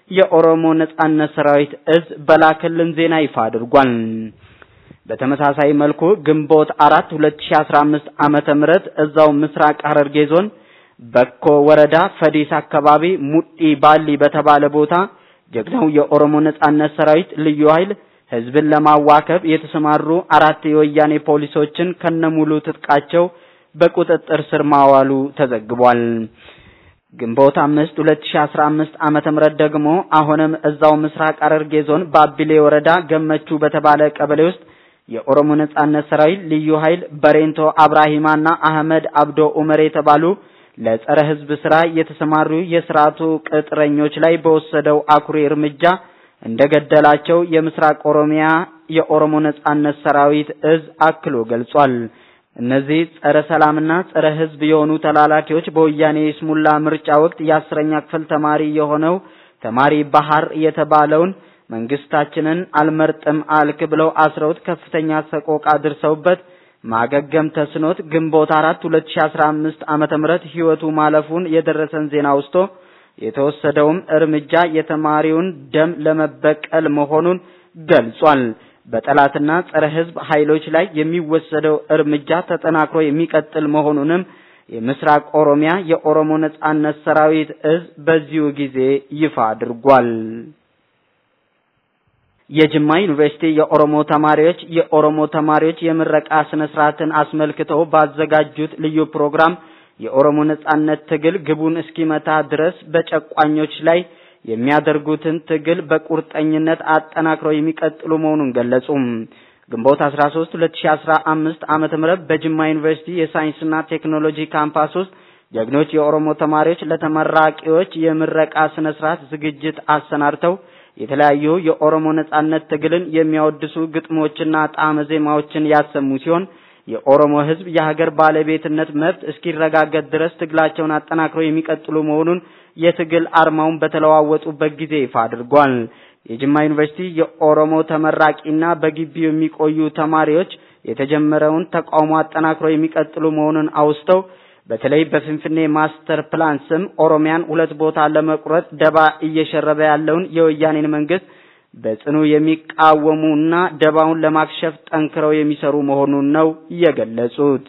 የኦሮሞ ነጻነት ሰራዊት እዝ በላከልን ዜና ይፋ አድርጓል። በተመሳሳይ መልኩ ግንቦት አራት 2015 ዓመተ ምህረት እዛው ምስራቅ ሐረርጌ ዞን በኮ ወረዳ ፈዲስ አካባቢ ሙጢ ባሊ በተባለ ቦታ ጀግናው የኦሮሞ ነጻነት ሰራዊት ልዩ ኃይል ህዝብን ለማዋከብ የተሰማሩ አራት የወያኔ ፖሊሶችን ከነሙሉ ትጥቃቸው በቁጥጥር ስር ማዋሉ ተዘግቧል። ግንቦት አምስት 2015 ዓመተ ምህረት ደግሞ አሁንም እዛው ምስራቅ ሐረርጌ ዞን ባቢሌ ወረዳ ገመቹ በተባለ ቀበሌ ውስጥ የኦሮሞ ነጻነት ሰራዊት ልዩ ኃይል በሬንቶ አብራሂማና አህመድ አብዶ ኡመር የተባሉ ለጸረ ህዝብ ስራ የተሰማሩ የስርዓቱ ቅጥረኞች ላይ በወሰደው አኩሪ እርምጃ እንደገደላቸው የምስራቅ ኦሮሚያ የኦሮሞ ነጻነት ሰራዊት እዝ አክሎ ገልጿል። እነዚህ ጸረ ሰላምና ጸረ ህዝብ የሆኑ ተላላኪዎች በወያኔ የስሙላ ምርጫ ወቅት የአስረኛ ክፍል ተማሪ የሆነው ተማሪ ባህር የተባለውን መንግስታችንን አልመርጥም አልክ ብለው አስረውት ከፍተኛ ሰቆቃ አድርሰውበት ማገገም ተስኖት ግንቦት አራት 2015 ዓመተ ምህረት ህይወቱ ማለፉን የደረሰን ዜና ውስጥ የተወሰደውም እርምጃ የተማሪውን ደም ለመበቀል መሆኑን ገልጿል። በጠላትና ጸረ ህዝብ ኃይሎች ላይ የሚወሰደው እርምጃ ተጠናክሮ የሚቀጥል መሆኑንም የምስራቅ ኦሮሚያ የኦሮሞ ነጻነት ሰራዊት እዝ በዚሁ ጊዜ ይፋ አድርጓል። የጅማ ዩኒቨርሲቲ የኦሮሞ ተማሪዎች የኦሮሞ ተማሪዎች የምረቃ ስነ ስርዓትን አስመልክተው ባዘጋጁት ልዩ ፕሮግራም የኦሮሞ ነጻነት ትግል ግቡን እስኪመታ ድረስ በጨቋኞች ላይ የሚያደርጉትን ትግል በቁርጠኝነት አጠናክረው የሚቀጥሉ መሆኑን ገለጹ። ግንቦት 13 2015 ዓመተ ምህረት በጅማ ዩኒቨርሲቲ የሳይንስና ቴክኖሎጂ ካምፓስ ውስጥ ጀግኖች የኦሮሞ ተማሪዎች ለተመራቂዎች የምረቃ ስነ ስርዓት ዝግጅት አሰናድተው የተለያዩ የኦሮሞ ነጻነት ትግልን የሚያወድሱ ግጥሞችና ጣዕመ ዜማዎችን ያሰሙ ሲሆን የኦሮሞ ሕዝብ የሀገር ባለቤትነት መብት እስኪረጋገጥ ድረስ ትግላቸውን አጠናክረው የሚቀጥሉ መሆኑን የትግል አርማውን በተለዋወጡበት ጊዜ ይፋ አድርጓል። የጅማ ዩኒቨርሲቲ የኦሮሞ ተመራቂና በግቢው የሚቆዩ ተማሪዎች የተጀመረውን ተቃውሞ አጠናክረው የሚቀጥሉ መሆኑን አውስተው በተለይ በፍንፍኔ ማስተር ፕላን ስም ኦሮሚያን ሁለት ቦታ ለመቁረጥ ደባ እየሸረበ ያለውን የወያኔን መንግስት በጽኑ የሚቃወሙና ደባውን ለማክሸፍ ጠንክረው የሚሰሩ መሆኑን ነው የገለጹት።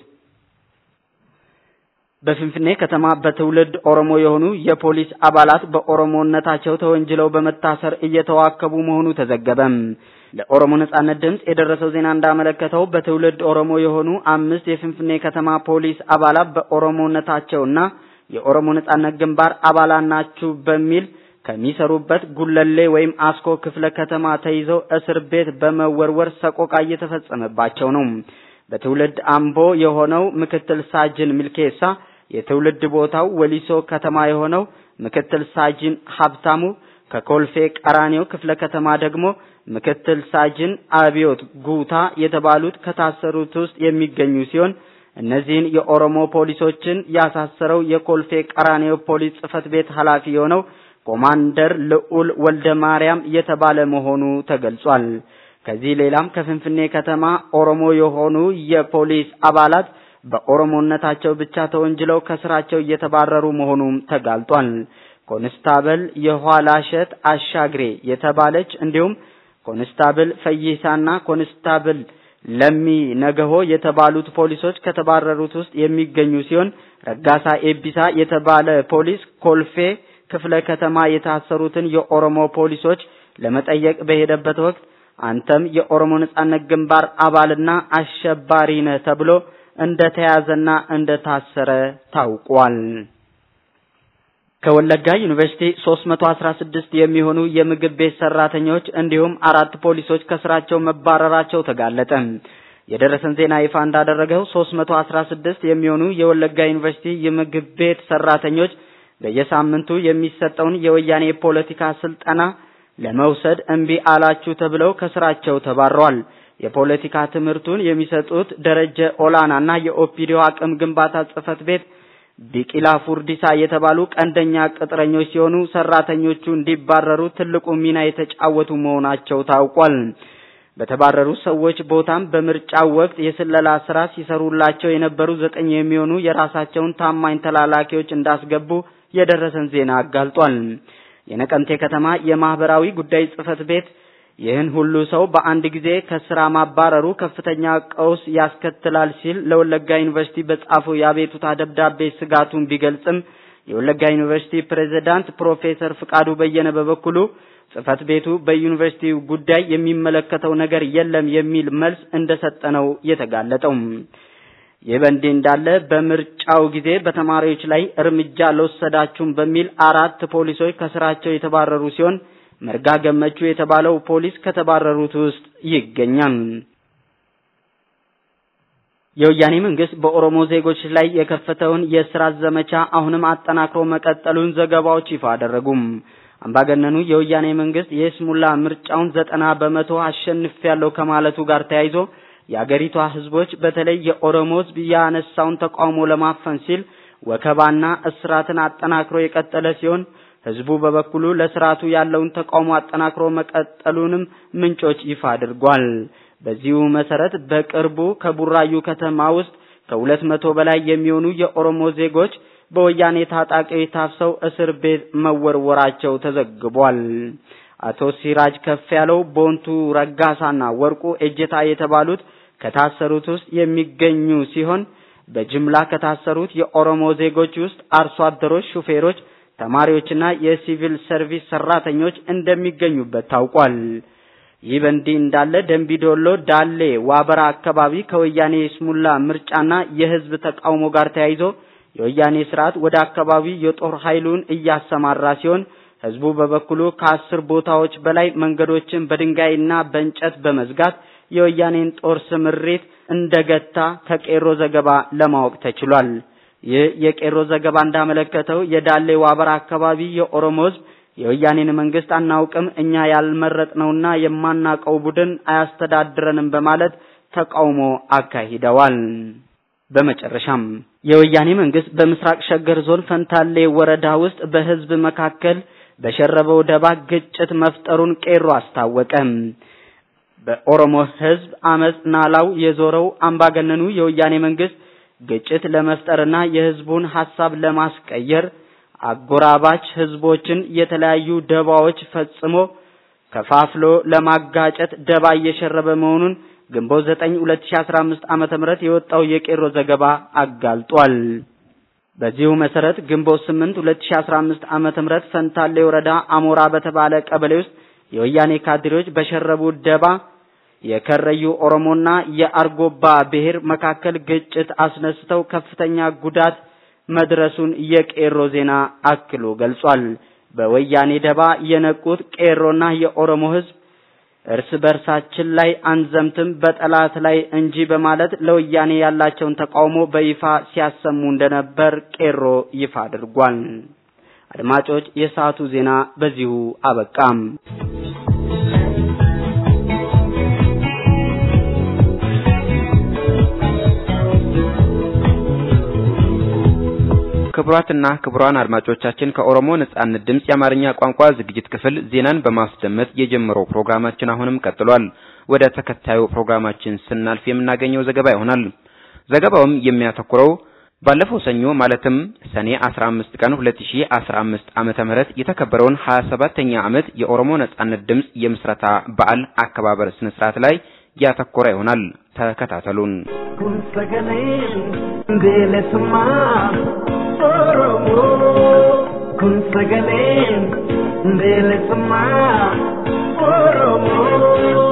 በፍንፍኔ ከተማ በትውልድ ኦሮሞ የሆኑ የፖሊስ አባላት በኦሮሞነታቸው ተወንጅለው በመታሰር እየተዋከቡ መሆኑ ተዘገበ። ለኦሮሞ ነጻነት ድምጽ የደረሰው ዜና እንዳመለከተው በትውልድ ኦሮሞ የሆኑ አምስት የፍንፍኔ ከተማ ፖሊስ አባላት በኦሮሞነታቸውና የኦሮሞ ነጻነት ግንባር አባላት ናችሁ በሚል ከሚሰሩበት ጉለሌ ወይም አስኮ ክፍለ ከተማ ተይዘው እስር ቤት በመወርወር ሰቆቃ እየተፈጸመባቸው ነው። በትውልድ አምቦ የሆነው ምክትል ሳጅን ሚልኬሳ የትውልድ ቦታው ወሊሶ ከተማ የሆነው ምክትል ሳጅን ሀብታሙ ከኮልፌ ቀራኒዮ ክፍለ ከተማ ደግሞ ምክትል ሳጅን አብዮት ጉታ የተባሉት ከታሰሩት ውስጥ የሚገኙ ሲሆን እነዚህን የኦሮሞ ፖሊሶችን ያሳሰረው የኮልፌ ቀራኒዮ ፖሊስ ጽሕፈት ቤት ኃላፊ የሆነው ኮማንደር ልዑል ወልደ ማርያም የተባለ መሆኑ ተገልጿል። ከዚህ ሌላም ከፍንፍኔ ከተማ ኦሮሞ የሆኑ የፖሊስ አባላት በኦሮሞነታቸው ብቻ ተወንጅለው ከስራቸው እየተባረሩ መሆኑም ተጋልጧል። ኮንስታብል የኋላሸት አሻግሬ የተባለች እንዲሁም ኮንስታብል ፈይሳና ኮንስታብል ለሚ ነገሆ የተባሉት ፖሊሶች ከተባረሩት ውስጥ የሚገኙ ሲሆን ረጋሳ ኤቢሳ የተባለ ፖሊስ ኮልፌ ክፍለ ከተማ የታሰሩትን የኦሮሞ ፖሊሶች ለመጠየቅ በሄደበት ወቅት አንተም የኦሮሞ ነጻነት ግንባር አባልና አሸባሪ ነህ ተብሎ እንደተያዘና እንደታሰረ ታውቋል። ከወለጋ ዩኒቨርሲቲ 316 የሚሆኑ የምግብ ቤት ሰራተኞች እንዲሁም አራት ፖሊሶች ከስራቸው መባረራቸው ተጋለጠ። የደረሰን ዜና ይፋ እንዳደረገው 316 የሚሆኑ የወለጋ ዩኒቨርሲቲ የምግብ ቤት ሰራተኞች በየሳምንቱ የሚሰጠውን የወያኔ የፖለቲካ ስልጠና ለመውሰድ እምቢ አላችሁ ተብለው ከስራቸው ተባረዋል። የፖለቲካ ትምህርቱን የሚሰጡት ደረጀ ኦላናና የኦፒዲዮ አቅም ግንባታ ጽህፈት ቤት ቢቂላ ፉርዲሳ የተባሉ ቀንደኛ ቅጥረኞች ሲሆኑ ሰራተኞቹ እንዲባረሩ ትልቁ ሚና የተጫወቱ መሆናቸው ታውቋል። በተባረሩ ሰዎች ቦታም በምርጫው ወቅት የስለላ ስራ ሲሰሩላቸው የነበሩ ዘጠኝ የሚሆኑ የራሳቸውን ታማኝ ተላላኪዎች እንዳስገቡ የደረሰን ዜና አጋልጧል። የነቀምቴ ከተማ የማህበራዊ ጉዳይ ጽህፈት ቤት ይህን ሁሉ ሰው በአንድ ጊዜ ከስራ ማባረሩ ከፍተኛ ቀውስ ያስከትላል ሲል ለወለጋ ዩኒቨርሲቲ በጻፈው የአቤቱታ ደብዳቤ ስጋቱን ቢገልጽም የወለጋ ዩኒቨርሲቲ ፕሬዝዳንት ፕሮፌሰር ፍቃዱ በየነ በበኩሉ ጽህፈት ቤቱ በዩኒቨርሲቲው ጉዳይ የሚመለከተው ነገር የለም የሚል መልስ እንደሰጠ ነው የተጋለጠው። ይህ በእንዲህ እንዳለ በምርጫው ጊዜ በተማሪዎች ላይ እርምጃ አልወሰዳችሁም በሚል አራት ፖሊሶች ከስራቸው የተባረሩ ሲሆን መርጋ ገመቹ የተባለው ፖሊስ ከተባረሩት ውስጥ ይገኛል። የወያኔ መንግስት በኦሮሞ ዜጎች ላይ የከፈተውን የእስራት ዘመቻ አሁንም አጠናክሮ መቀጠሉን ዘገባዎች ይፋ አደረጉም። አምባገነኑ የወያኔ መንግስት የስሙላ ምርጫውን ዘጠና በመቶ አሸንፊያለሁ ከማለቱ ጋር ተያይዞ የአገሪቷ ህዝቦች በተለይ የኦሮሞ ህዝብ ያነሳውን ተቃውሞ ለማፈን ሲል ወከባና እስራትን አጠናክሮ የቀጠለ ሲሆን ህዝቡ በበኩሉ ለስርዓቱ ያለውን ተቃውሞ አጠናክሮ መቀጠሉንም ምንጮች ይፋ አድርጓል። በዚሁ መሰረት በቅርቡ ከቡራዩ ከተማ ውስጥ ከሁለት መቶ በላይ የሚሆኑ የኦሮሞ ዜጎች በወያኔ ታጣቂዎች ታፍሰው እስር ቤት መወርወራቸው ተዘግቧል። አቶ ሲራጅ ከፍ ያለው፣ ቦንቱ ረጋሳና ወርቁ ኤጀታ የተባሉት ከታሰሩት ውስጥ የሚገኙ ሲሆን በጅምላ ከታሰሩት የኦሮሞ ዜጎች ውስጥ አርሶ አደሮች፣ ሹፌሮች፣ ተማሪዎችና የሲቪል ሰርቪስ ሰራተኞች እንደሚገኙበት ታውቋል። ይህ በእንዲህ እንዳለ ደንቢዶሎ ዳሌ ዋበራ አካባቢ ከወያኔ ስሙላ ምርጫና የህዝብ ተቃውሞ ጋር ተያይዞ የወያኔ ስርዓት ወደ አካባቢ የጦር ኃይሉን እያሰማራ ሲሆን ህዝቡ በበኩሉ ከአስር ቦታዎች በላይ መንገዶችን በድንጋይና በእንጨት በመዝጋት የወያኔን ጦር ስምሪት እንደገታ ከቄሮ ዘገባ ለማወቅ ተችሏል። ይህ የቄሮ ዘገባ እንዳመለከተው የዳሌ ዋበራ አካባቢ የኦሮሞ ህዝብ የወያኔን መንግስት አናውቅም፣ እኛ ያልመረጥነውና የማናቀው ቡድን አያስተዳድረንም በማለት ተቃውሞ አካሂደዋል። በመጨረሻም የወያኔ መንግስት በምስራቅ ሸገር ዞን ፈንታሌ ወረዳ ውስጥ በህዝብ መካከል በሸረበው ደባ ግጭት መፍጠሩን ቄሮ አስታወቀ። በኦሮሞ ህዝብ አመጽ ናላው የዞረው አምባገነኑ የወያኔ መንግስት ግጭት ለመፍጠርና የህዝቡን ሀሳብ ለማስቀየር አጎራባች ህዝቦችን የተለያዩ ደባዎች ፈጽሞ ከፋፍሎ ለማጋጨት ደባ እየሸረበ መሆኑን ግንቦት 9 2015 ዓመተ ምህረት የወጣው የቄሮ ዘገባ አጋልጧል። በዚሁ መሰረት ግንቦት 8 2015 ዓመተ ምህረት ፈንታሌ ወረዳ አሞራ በተባለ ቀበሌ ውስጥ የወያኔ ካድሬዎች በሸረቡ ደባ የከረዩ ኦሮሞና የአርጎባ ብሔር መካከል ግጭት አስነስተው ከፍተኛ ጉዳት መድረሱን የቄሮ ዜና አክሎ ገልጿል። በወያኔ ደባ የነቁት ቄሮና የኦሮሞ ህዝብ እርስ በርሳችን ላይ አንዘምትም በጠላት ላይ እንጂ በማለት ለወያኔ ያላቸውን ተቃውሞ በይፋ ሲያሰሙ እንደነበር ቄሮ ይፋ አድርጓል። አድማጮች፣ የሰዓቱ ዜና በዚሁ አበቃም። ክቡራትና ክቡራን አድማጮቻችን ከኦሮሞ ነጻነት ድምጽ የአማርኛ ቋንቋ ዝግጅት ክፍል ዜናን በማስደመጥ የጀመረው ፕሮግራማችን አሁንም ቀጥሏል። ወደ ተከታዩ ፕሮግራማችን ስናልፍ የምናገኘው ዘገባ ይሆናል። ዘገባውም የሚያተኩረው ባለፈው ሰኞ ማለትም ሰኔ 15 ቀን 2015 ዓመተ ምህረት የተከበረውን 27ኛ ዓመት የኦሮሞ ነጻነት ድምጽ የምስረታ በዓል አከባበር ስነ ስርዓት ላይ ያተኮረ ይሆናል። ተከታተሉን። kun sagaleen bilisummaa oromoo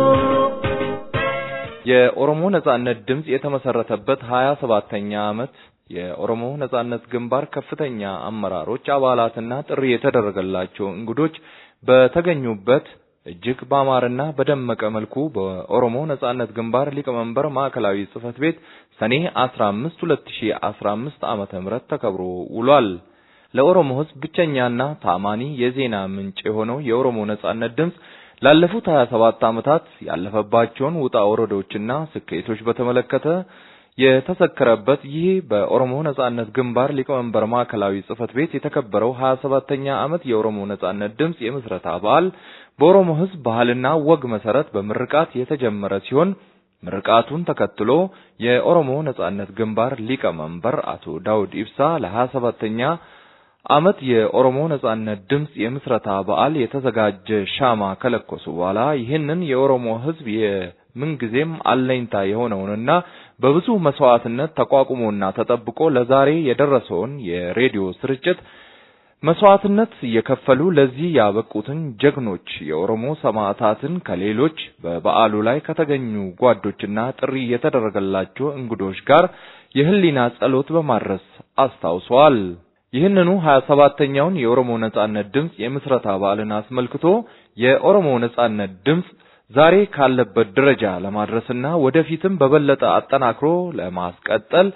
የኦሮሞ ነጻነት ድምጽ የተመሰረተበት 27ኛ ዓመት የኦሮሞ ነጻነት ግንባር ከፍተኛ አመራሮች አባላትና ጥሪ የተደረገላቸው እንግዶች በተገኙበት እጅግ በአማረና በደመቀ መልኩ በኦሮሞ ነጻነት ግንባር ሊቀመንበር ማዕከላዊ ጽህፈት ቤት ሰኔ 15 2015 ዓመተ ምህረት ተከብሮ ውሏል። ለኦሮሞ ሕዝብ ብቸኛና ታማኒ የዜና ምንጭ የሆነው የኦሮሞ ነጻነት ድምጽ ላለፉት 27 ዓመታት ያለፈባቸውን ውጣ ወረዶችና ስኬቶች በተመለከተ የተሰከረበት ይህ በኦሮሞ ነጻነት ግንባር ሊቀመንበር ማዕከላዊ ጽህፈት ቤት የተከበረው 27ኛ ዓመት የኦሮሞ ነጻነት ድምጽ የምስረታ በዓል በኦሮሞ ሕዝብ ባህልና ወግ መሰረት በምርቃት የተጀመረ ሲሆን ምርቃቱን ተከትሎ የኦሮሞ ነጻነት ግንባር ሊቀመንበር አቶ ዳውድ ኢብሳ ለ27ኛ ዓመት የኦሮሞ ነጻነት ድምፅ የምስረታ በዓል የተዘጋጀ ሻማ ከለኮሱ በኋላ ይህንን የኦሮሞ ሕዝብ የምንጊዜም አለኝታ የሆነውንና በብዙ መስዋዕትነት ተቋቁሞና ተጠብቆ ለዛሬ የደረሰውን የሬዲዮ ስርጭት መስዋዕትነት እየከፈሉ ለዚህ ያበቁትን ጀግኖች የኦሮሞ ሰማዕታትን ከሌሎች በበዓሉ ላይ ከተገኙ ጓዶችና ጥሪ የተደረገላቸው እንግዶች ጋር የህሊና ጸሎት በማድረስ አስታውሰዋል። ይህንኑ 27ኛውን የኦሮሞ ነጻነት ድምፅ የምስረታ በዓልን አስመልክቶ የኦሮሞ ነጻነት ድምፅ ዛሬ ካለበት ደረጃ ለማድረስና ወደፊትም በበለጠ አጠናክሮ ለማስቀጠል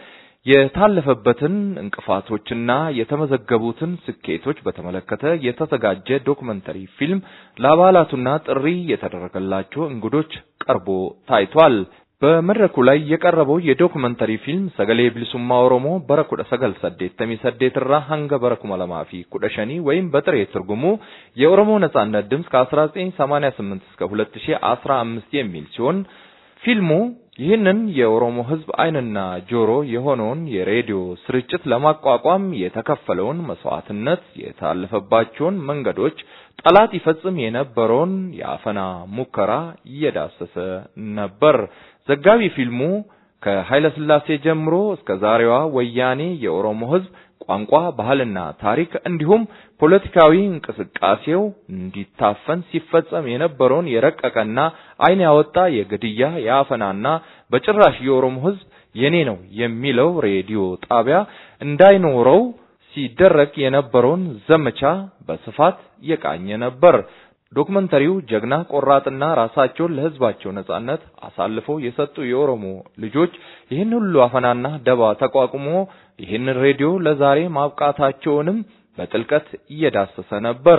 የታለፈበትን እንቅፋቶችና የተመዘገቡትን ስኬቶች በተመለከተ የተዘጋጀ ዶክመንተሪ ፊልም ለአባላቱና ጥሪ የተደረገላቸው እንግዶች ቀርቦ ታይቷል። በመድረኩ ላይ የቀረበው የዶክመንተሪ ፊልም ሰገሌ ቢልሱማ ኦሮሞ በረ ኩደ ሰገል ሰዴተሚ ሰዴት ራ ሀንገ በረ ኩመ ለማ ፊ ኩደ ሸኒ ወይም በጥሬ ትርጉሙ የኦሮሞ ነጻነት ድምፅ ከ1988 እስከ 2015 የሚል ሲሆን ፊልሙ ይህንን የኦሮሞ ሕዝብ ዓይንና ጆሮ የሆነውን የሬዲዮ ስርጭት ለማቋቋም የተከፈለውን መስዋዕትነት፣ የታለፈባቸውን መንገዶች፣ ጠላት ይፈጽም የነበረውን የአፈና ሙከራ እየዳሰሰ ነበር። ዘጋቢ ፊልሙ ከኃይለ ሥላሴ ጀምሮ እስከ ዛሬዋ ወያኔ የኦሮሞ ሕዝብ ቋንቋ፣ ባህልና ታሪክ እንዲሁም ፖለቲካዊ እንቅስቃሴው እንዲታፈን ሲፈጸም የነበረውን የረቀቀና ዓይን ያወጣ የግድያ የአፈናና በጭራሽ የኦሮሞ ሕዝብ የኔ ነው የሚለው ሬዲዮ ጣቢያ እንዳይኖረው ሲደረግ የነበረውን ዘመቻ በስፋት የቃኘ ነበር። ዶክመንተሪው ጀግና ቆራጥና ራሳቸውን ለሕዝባቸው ነጻነት አሳልፈው የሰጡ የኦሮሞ ልጆች ይህን ሁሉ አፈናና ደባ ተቋቁሞ ይህንን ሬዲዮ ለዛሬ ማብቃታቸውንም በጥልቀት እየዳሰሰ ነበር።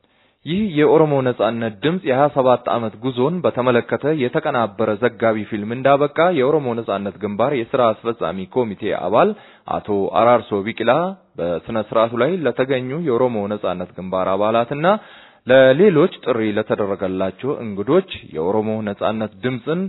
ይህ የኦሮሞ ነጻነት ድምፅ የ27 ዓመት ጉዞን በተመለከተ የተቀናበረ ዘጋቢ ፊልም እንዳበቃ የኦሮሞ ነጻነት ግንባር የሥራ አስፈጻሚ ኮሚቴ አባል አቶ አራርሶ ቢቂላ በሥነ ሥርዓቱ ላይ ለተገኙ የኦሮሞ ነጻነት ግንባር አባላትና ለሌሎች ጥሪ ለተደረገላቸው እንግዶች የኦሮሞ ነጻነት ድምፅን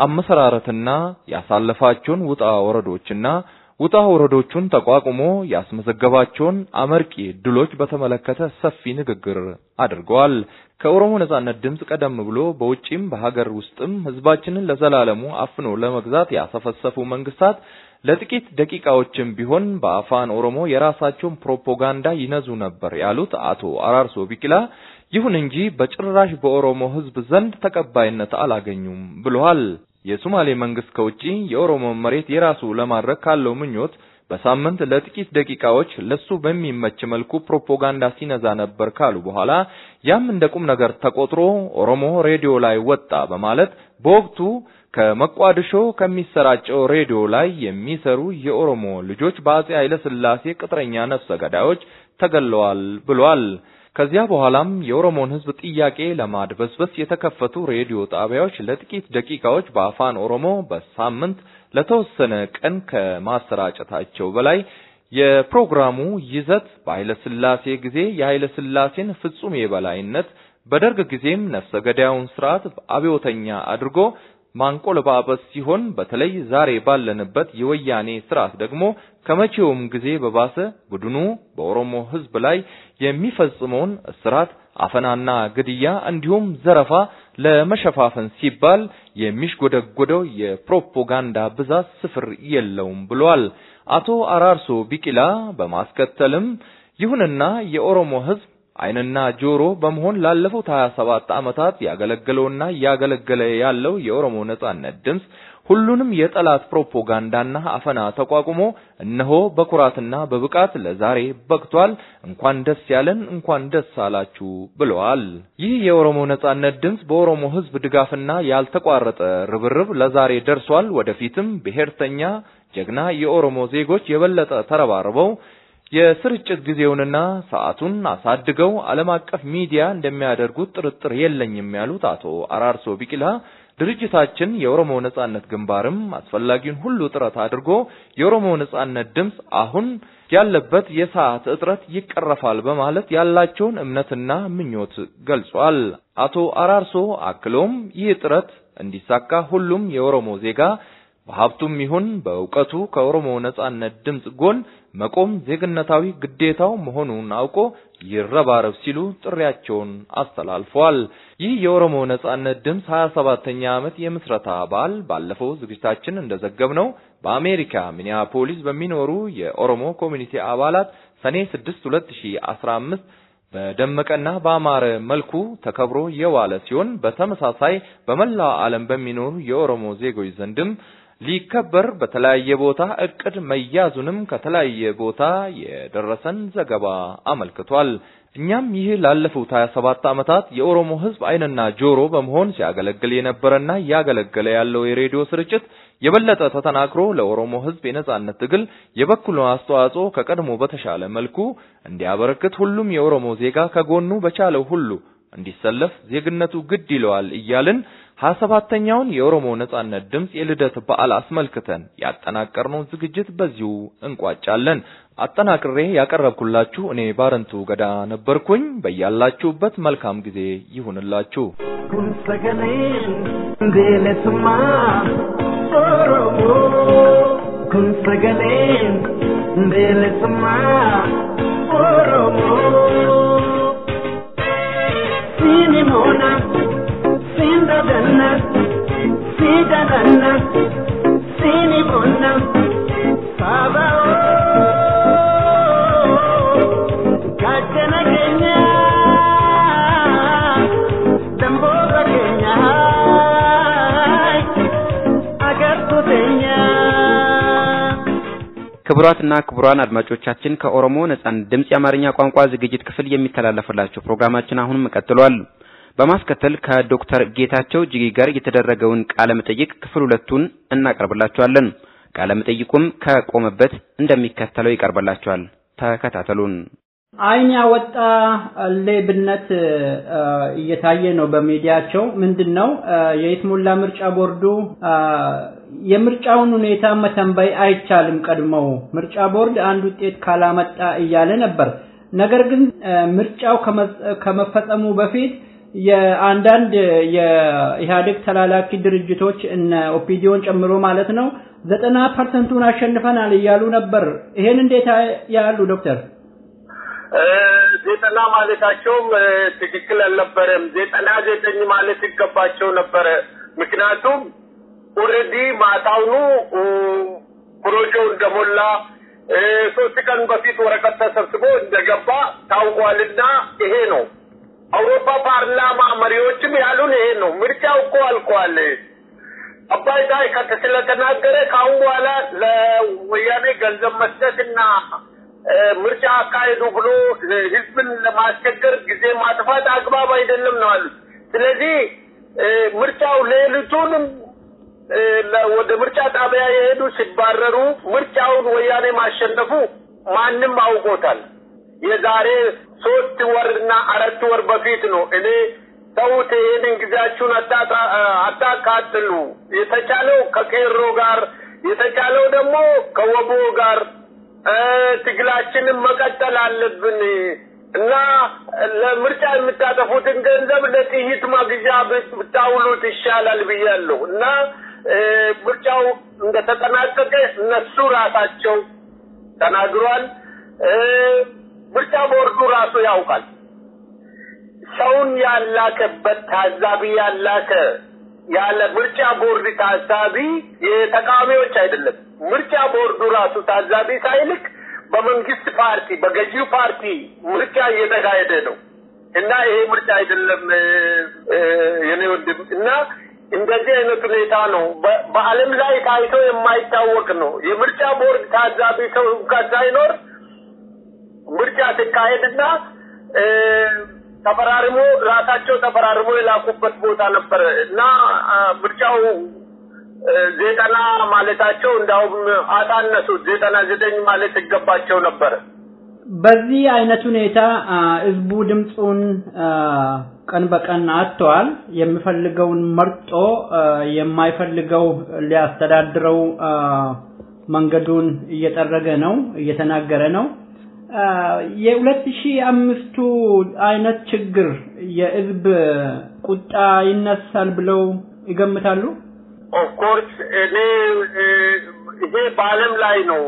አመሰራረትና ያሳለፋቸውን ውጣ ወረዶችና ውጣ ወረዶቹን ተቋቁሞ ያስመዘገባቸውን አመርቂ ድሎች በተመለከተ ሰፊ ንግግር አድርገዋል። ከኦሮሞ ነጻነት ድምፅ ቀደም ብሎ በውጪም በሀገር ውስጥም ህዝባችንን ለዘላለሙ አፍኖ ለመግዛት ያሰፈሰፉ መንግስታት ለጥቂት ደቂቃዎችም ቢሆን በአፋን ኦሮሞ የራሳቸውን ፕሮፓጋንዳ ይነዙ ነበር ያሉት አቶ አራርሶ ቢቂላ ይሁን እንጂ በጭራሽ በኦሮሞ ህዝብ ዘንድ ተቀባይነት አላገኙም ብለዋል። የሶማሌ መንግስት ከውጪ የኦሮሞ መሬት የራሱ ለማድረግ ካለው ምኞት በሳምንት ለጥቂት ደቂቃዎች ለሱ በሚመች መልኩ ፕሮፓጋንዳ ሲነዛ ነበር ካሉ በኋላ ያም እንደ ቁም ነገር ተቆጥሮ ኦሮሞ ሬዲዮ ላይ ወጣ በማለት በወቅቱ ከመቋድሾ ከሚሰራጨው ሬዲዮ ላይ የሚሰሩ የኦሮሞ ልጆች በአጼ ኃይለ ሥላሴ ቅጥረኛ ነፍሰ ገዳዮች ተገለዋል ብሏል። ከዚያ በኋላም የኦሮሞን ህዝብ ጥያቄ ለማድበስበስ የተከፈቱ ሬዲዮ ጣቢያዎች ለጥቂት ደቂቃዎች በአፋን ኦሮሞ በሳምንት ለተወሰነ ቀን ከማሰራጨታቸው በላይ የፕሮግራሙ ይዘት በኃይለ ሥላሴ ጊዜ የኃይለ ሥላሴን ፍጹም የበላይነት በደርግ ጊዜም ነፍሰ ገዳዩን ስርዓት አብዮተኛ አድርጎ ማንቆለጳጰስ ሲሆን በተለይ ዛሬ ባለንበት የወያኔ ስርዓት ደግሞ ከመቼውም ጊዜ በባሰ ቡድኑ በኦሮሞ ህዝብ ላይ የሚፈጽመውን እስራት፣ አፈናና ግድያ እንዲሁም ዘረፋ ለመሸፋፈን ሲባል የሚሽጎደጎደው የፕሮፓጋንዳ ብዛት ስፍር የለውም ብሏል። አቶ አራርሶ ቢቂላ በማስከተልም ይሁንና የኦሮሞ ህዝብ ዓይንና ጆሮ በመሆን ላለፉት 27 ዓመታት ያገለገለውና እያገለገለ ያለው የኦሮሞ ነጻነት ድምፅ ሁሉንም የጠላት ፕሮፓጋንዳና አፈና ተቋቁሞ እነሆ በኩራትና በብቃት ለዛሬ በቅቷል። እንኳን ደስ ያለን፣ እንኳን ደስ አላችሁ ብለዋል። ይህ የኦሮሞ ነጻነት ድምፅ በኦሮሞ ህዝብ ድጋፍና ያልተቋረጠ ርብርብ ለዛሬ ደርሷል። ወደፊትም ብሔርተኛ ጀግና የኦሮሞ ዜጎች የበለጠ ተረባርበው የስርጭት ጊዜውንና ሰዓቱን አሳድገው ዓለም አቀፍ ሚዲያ እንደሚያደርጉት ጥርጥር የለኝም ያሉት አቶ አራርሶ ቢቂላ ድርጅታችን የኦሮሞ ነጻነት ግንባርም አስፈላጊውን ሁሉ ጥረት አድርጎ የኦሮሞ ነጻነት ድምፅ አሁን ያለበት የሰዓት እጥረት ይቀረፋል በማለት ያላቸውን እምነትና ምኞት ገልጿል። አቶ አራርሶ አክሎም ይህ ጥረት እንዲሳካ ሁሉም የኦሮሞ ዜጋ በሀብቱም ይሁን በእውቀቱ ከኦሮሞ ነጻነት ድምፅ ጎን መቆም ዜግነታዊ ግዴታው መሆኑን አውቆ ይረባረብ ሲሉ ጥሪያቸውን አስተላልፈዋል። ይህ የኦሮሞ ነጻነት ድምፅ 27ኛ ዓመት የምስረታ በዓል ባለፈው ዝግጅታችን እንደዘገብነው በአሜሪካ ሚኒያፖሊስ በሚኖሩ የኦሮሞ ኮሚኒቲ አባላት ሰኔ 6 2015 በደመቀና በአማረ መልኩ ተከብሮ የዋለ ሲሆን በተመሳሳይ በመላው ዓለም በሚኖሩ የኦሮሞ ዜጎች ዘንድም ሊከበር በተለያየ ቦታ እቅድ መያዙንም ከተለያየ ቦታ የደረሰን ዘገባ አመልክቷል። እኛም ይህ ላለፉት 27 ዓመታት የኦሮሞ ሕዝብ ዓይንና ጆሮ በመሆን ሲያገለግል የነበረና እያገለገለ ያለው የሬዲዮ ስርጭት የበለጠ ተጠናክሮ ለኦሮሞ ሕዝብ የነጻነት ትግል የበኩሉን አስተዋጽኦ ከቀድሞ በተሻለ መልኩ እንዲያበረክት ሁሉም የኦሮሞ ዜጋ ከጎኑ በቻለው ሁሉ እንዲሰለፍ ዜግነቱ ግድ ይለዋል እያልን ሀያ ሰባተኛውን የኦሮሞ ነጻነት ድምፅ የልደት በዓል አስመልክተን ያጠናቀርነውን ዝግጅት በዚሁ እንቋጫለን። አጠናቅሬ ያቀረብኩላችሁ እኔ ባረንቱ ገዳ ነበርኩኝ። በያላችሁበት መልካም ጊዜ ይሁንላችሁ። kun sagaleen bilisummaa Oromoo kun sagaleen bilisummaa Oromoo siini moona siin dadanna sii dadanna siini moona saaba gaachana keenyaa damboota keenyaa agartu teenyaa. ክቡራትና ክቡራን አድማጮቻችን ከኦሮሞ ነጻነት ድምፅ የአማርኛ ቋንቋ ዝግጅት ክፍል የሚተላለፍላችሁ ፕሮግራማችን አሁንም ቀጥሏል። በማስከተል ከዶክተር ጌታቸው ጅጊ ጋር የተደረገውን ቃለ መጠይቅ ክፍል ሁለቱን እናቀርብላችኋለን። ቃለ መጠይቁም ከቆመበት እንደሚከተለው ይቀርብላችኋል። ተከታተሉን። አይን ያወጣ ሌብነት አ፣ እየታየ ነው በሚዲያቸው። ምንድን ነው አ፣ የይስሙላ ምርጫ ቦርዱ አ፣ የምርጫውን ሁኔታ መተንበይ አይቻልም። ቀድመው ምርጫ ቦርድ አንድ ውጤት ካላመጣ እያለ ነበር። ነገር ግን አ፣ ምርጫው ከመ- ከመፈጸሙ በፊት የአንዳንድ የኢህአዴግ ተላላኪ ድርጅቶች እነ ኦፒዲዮን ጨምሮ ማለት ነው ዘጠና ፐርሰንቱን አሸንፈናል እያሉ ነበር። ይሄን እንዴት ያሉ ዶክተር? ዘጠና ማለታቸውም እ፣ ትክክል አልነበረም። ዘጠና ዘጠኝ ማለት ይገባቸው ነበረ። ምክንያቱም ኦልሬዲ ማታውኑ እ፣ ፕሮጀው እንደሞላ እ፣ ሶስት ቀን በፊት ወረቀት ተሰብስቦ እንደገባ ታውቋልና ይሄ ነው። አውሮፓ ፓርላማ መሪዎችም ያሉን ይሄ ነው። ምርጫው እኮ አልቋል። አባይ ታይ ከት ስለተናገረ ከአሁን በኋላ ለወያኔ ገንዘብ መስጠትና እ፣ ምርጫ አካሄዱ ብሎ እ፣ ህዝብን ለማስቸገር ጊዜ ማጥፋት አግባብ አይደለም ነው አሉት። ስለዚህ እ፣ ምርጫው ሌሊቱንም እ፣ ለ- ወደ ምርጫ ጣቢያ የሄዱ ሲባረሩ ምርጫውን ወያኔ ማሸነፉ ማንም አውቆታል። የዛሬ ሶስት ወርና አራት ወር በፊት ነው እኔ ተውት፣ ይህንን ጊዜያችሁን አታጣ- አታቃጥሉ፣ የተቻለው ከቄሮ ጋር የተቻለው ደግሞ ከወቦ ጋር እ፣ ትግላችንን መቀጠል አለብን እና ለምርጫ የምታጠፉትን ገንዘብ ለጥይት መግዣ ብት- ብታውሉት ይሻላል ብያለሁ እና እ፣ ምርጫው እንደተጠናቀቀ እነሱ ራሳቸው ተናግሯል። እ፣ ምርጫ ቦርዱ ራሱ ያውቃል። ሰውን ያላከበት ታዛቢ ያላከ ያለ ምርጫ ቦርድ ታዛቢ የተቃዋሚዎች አይደለም። ምርጫ ቦርዱ ራሱ ታዛቢ ሳይልክ በመንግስት ፓርቲ በገዢው ፓርቲ ምርጫ እየተካሄደ ነው እና ይሄ ምርጫ አይደለም እ፣ እ፣ የኔ ወንድም እና እንደዚህ አይነት ሁኔታ ነው በ- በዓለም ላይ ታይቶ የማይታወቅ ነው። የምርጫ ቦርድ ታዛቢ ሰው እንኳን ሳይኖር ምርጫ ሲካሄድና እ፣ ተፈራርሞ ራሳቸው ተፈራርሞ የላኩበት ቦታ ነበረ እና አ፣ ምርጫው እ፣ ዘጠና ማለታቸው እንዳውም አሳነሱት። ዘጠና ዘጠኝ ማለት ይገባቸው ነበረ። በዚህ አይነት ሁኔታ አ፣ ህዝቡ ድምፁን አ፣ ቀን በቀን አጥተዋል። የሚፈልገውን መርጦ አ፣ የማይፈልገው ሊያስተዳድረው አ፣ መንገዱን እየጠረገ ነው፣ እየተናገረ ነው። አ፣ የሁለት ሺህ አምስቱ አይነት ችግር የህዝብ ቁጣ ይነሳል ብለው ይገምታሉ? ኦፍኮርስ እኔ ይሄ በዓለም ላይ ነው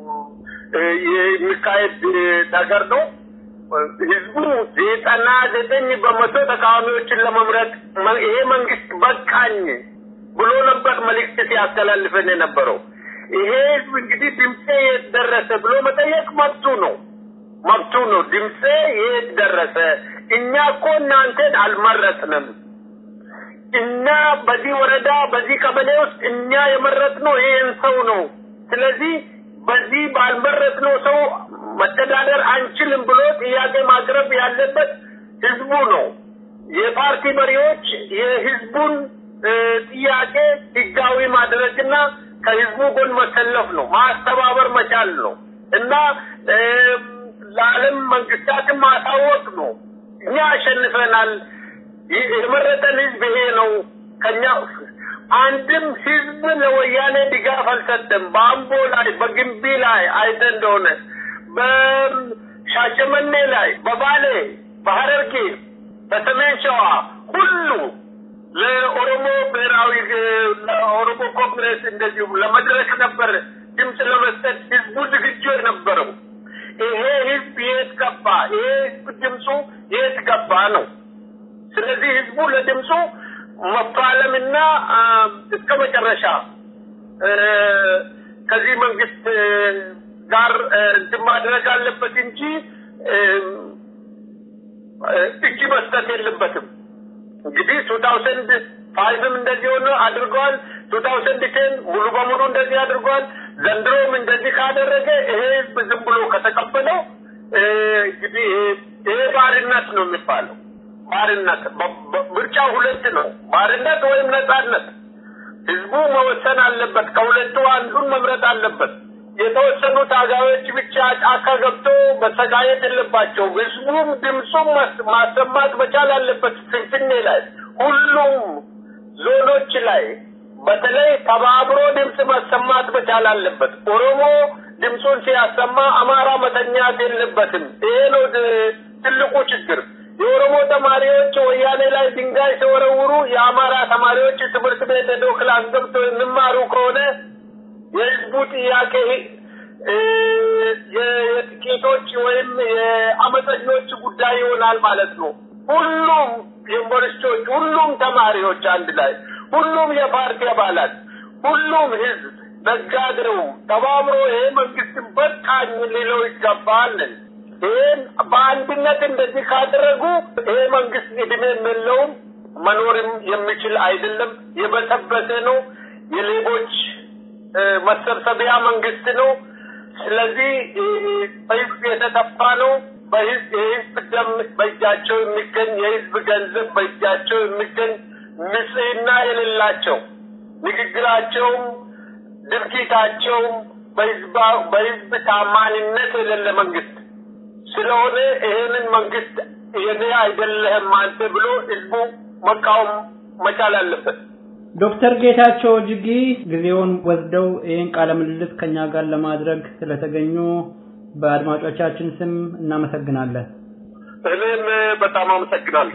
የሚካሄድ ነገር ነው። ህዝቡ ዘጠና ዘጠኝ በመቶ ተቃዋሚዎችን ለመምረጥ ይሄ መንግስት በቃኝ ብሎ ነበር መልእክት ሲያስተላልፈን የነበረው። ይሄ ህዝብ እንግዲህ ድምፄ የት ደረሰ ብሎ መጠየቅ መብቱ ነው መብቱ ነው። ድምፄ የት ደረሰ? እኛ እኮ እናንተን አልመረጥንም። እኛ በዚህ ወረዳ በዚህ ቀበሌ ውስጥ እኛ የመረጥነው ይሄን ሰው ነው። ስለዚህ በዚህ ባልመረጥነው ሰው መተዳደር አንችልም ብሎ ጥያቄ ማቅረብ ያለበት ህዝቡ ነው። የፓርቲ መሪዎች የህዝቡን ጥያቄ ህጋዊ ማድረግና ከህዝቡ ጎን መሰለፍ ነው፣ ማስተባበር መቻል ነው እና ለዓለም መንግስታትን ማሳወቅ ነው። እኛ አሸንፈናል፣ የመረጠን ህዝብ ይሄ ነው። ከኛ አንድም ህዝብ ለወያኔ ድጋፍ አልሰጠም። በአምቦ ላይ፣ በግንቢ ላይ አይተ እንደሆነ በሻሸመኔ ላይ፣ በባሌ፣ በሀረርጌ፣ በሰሜን ሸዋ ሁሉ ለኦሮሞ ብሔራዊ ለኦሮሞ ኮንግሬስ እንደዚሁም ለመድረክ ነበር ድምፅ ለመስጠት ህዝቡ ዝግጁ የነበረው። ይሄ ህዝብ የት ገባ? ይሄ ህዝብ ድምፁ የት ገባ ነው። ስለዚህ ህዝቡ ለድምፁ መፋለምና እስከ መጨረሻ ከዚህ መንግስት ጋር እንትን ማድረግ አለበት እንጂ እጅ መስጠት የለበትም። እንግዲህ ቱ ታውሰንድ ፋይቭም እንደዚህ ሆነ አድርገዋል። ቱ ታውሰንድ ቴን ሙሉ በሙሉ እንደዚህ አድርገዋል። ዘንድሮም እንደዚህ ካደረገ ይሄ ህዝብ ዝም ብሎ ከተቀበለው እንግዲህ ይሄ ባርነት ነው የሚባለው። ባርነት ምርጫው ሁለት ነው፣ ባርነት ወይም ነጻነት። ህዝቡ መወሰን አለበት። ከሁለቱ አንዱን መምረጥ አለበት። የተወሰኑ ታጋዮች ብቻ ጫካ ገብቶ መሰቃየት የለባቸውም። ህዝቡም ድምፁም ማሰማት መቻል አለበት። ፍንፍኔ ላይ ሁሉም ዞኖች ላይ በተለይ ተባብሮ ድምፅ ማሰማት መቻል አለበት። ኦሮሞ ድምፁን ሲያሰማ አማራ መተኛት የለበትም። ይሄ ነው ትልቁ ችግር። የኦሮሞ ተማሪዎች ወያኔ ላይ ድንጋይ ሲወረውሩ የአማራ ተማሪዎች ትምህርት ቤት ሄዶ ክላስ ገብቶ የሚማሩ ከሆነ የህዝቡ ጥያቄ የጥቂቶች ወይም የአመፀኞች ጉዳይ ይሆናል ማለት ነው። ሁሉም ዩኒቨርሲቲዎች፣ ሁሉም ተማሪዎች አንድ ላይ፣ ሁሉም የፓርቲ አባላት፣ ሁሉም ህዝብ፣ ነጋዴው ተባብሮ ይሄ መንግስትን በቃኝ ሊለው ይገባል። ይህን በአንድነት እንደዚህ ካደረጉ ይሄ መንግስት እድሜ የለውም፣ መኖርም የሚችል አይደለም። የበሰበሰ ነው። የሌቦች መሰብሰቢያ መንግስት ነው። ስለዚህ በህዝብ የተጠፋ ነው። በህዝብ የህዝብ ደም በእጃቸው የሚገኝ የህዝብ ገንዘብ በእጃቸው የሚገኝ ንጽህና የሌላቸው ንግግራቸውም ድርጊታቸውም በህዝብ ታማኝነት የሌለ መንግስት ስለሆነ ይሄንን መንግስት የኔ አይደለህም አንተ ብሎ ህዝቡ መቃወም መቻል አለበት። ዶክተር ጌታቸው እጅጊ ጊዜውን ወስደው ይህን ቃለ ምልልስ ከኛ ጋር ለማድረግ ስለተገኙ በአድማጮቻችን ስም እናመሰግናለን። እኔም በጣም አመሰግናለሁ።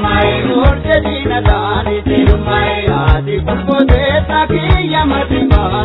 Ati kulbote taki yamati ma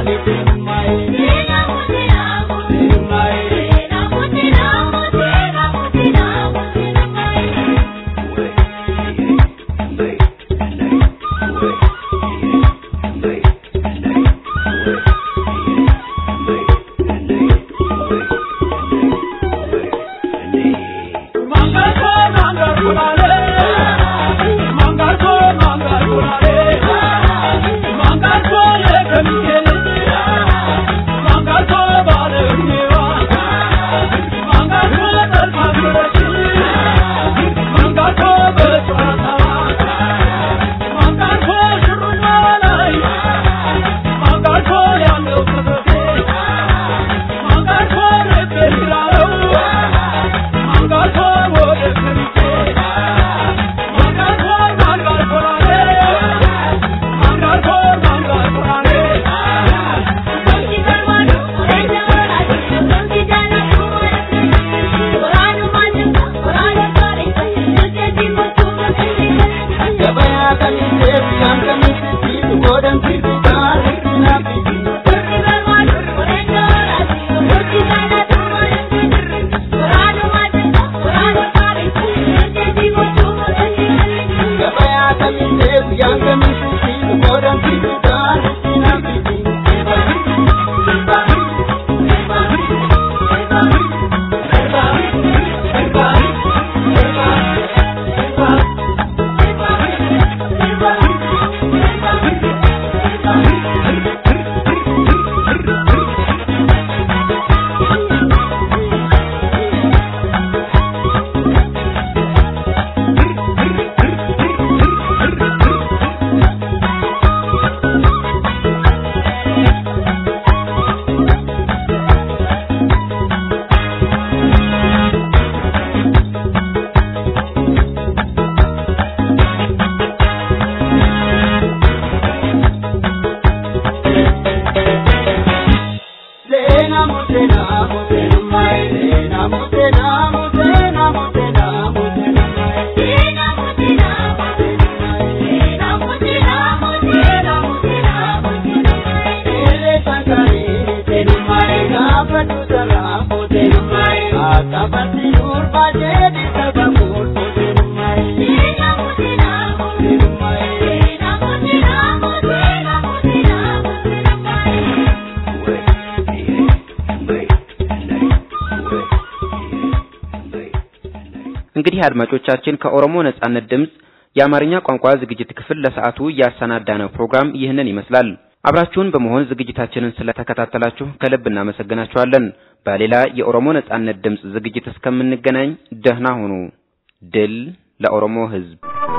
እንግዲህ አድማጮቻችን ከኦሮሞ ነጻነት ድምፅ የአማርኛ ቋንቋ ዝግጅት ክፍል ለሰዓቱ ያሰናዳነው ፕሮግራም ይህንን ይመስላል። አብራችሁን በመሆን ዝግጅታችንን ስለተከታተላችሁ ከልብ እናመሰግናችኋለን። በሌላ የኦሮሞ ነጻነት ድምፅ ዝግጅት እስከምንገናኝ ደህና ሁኑ። ድል ለኦሮሞ ሕዝብ!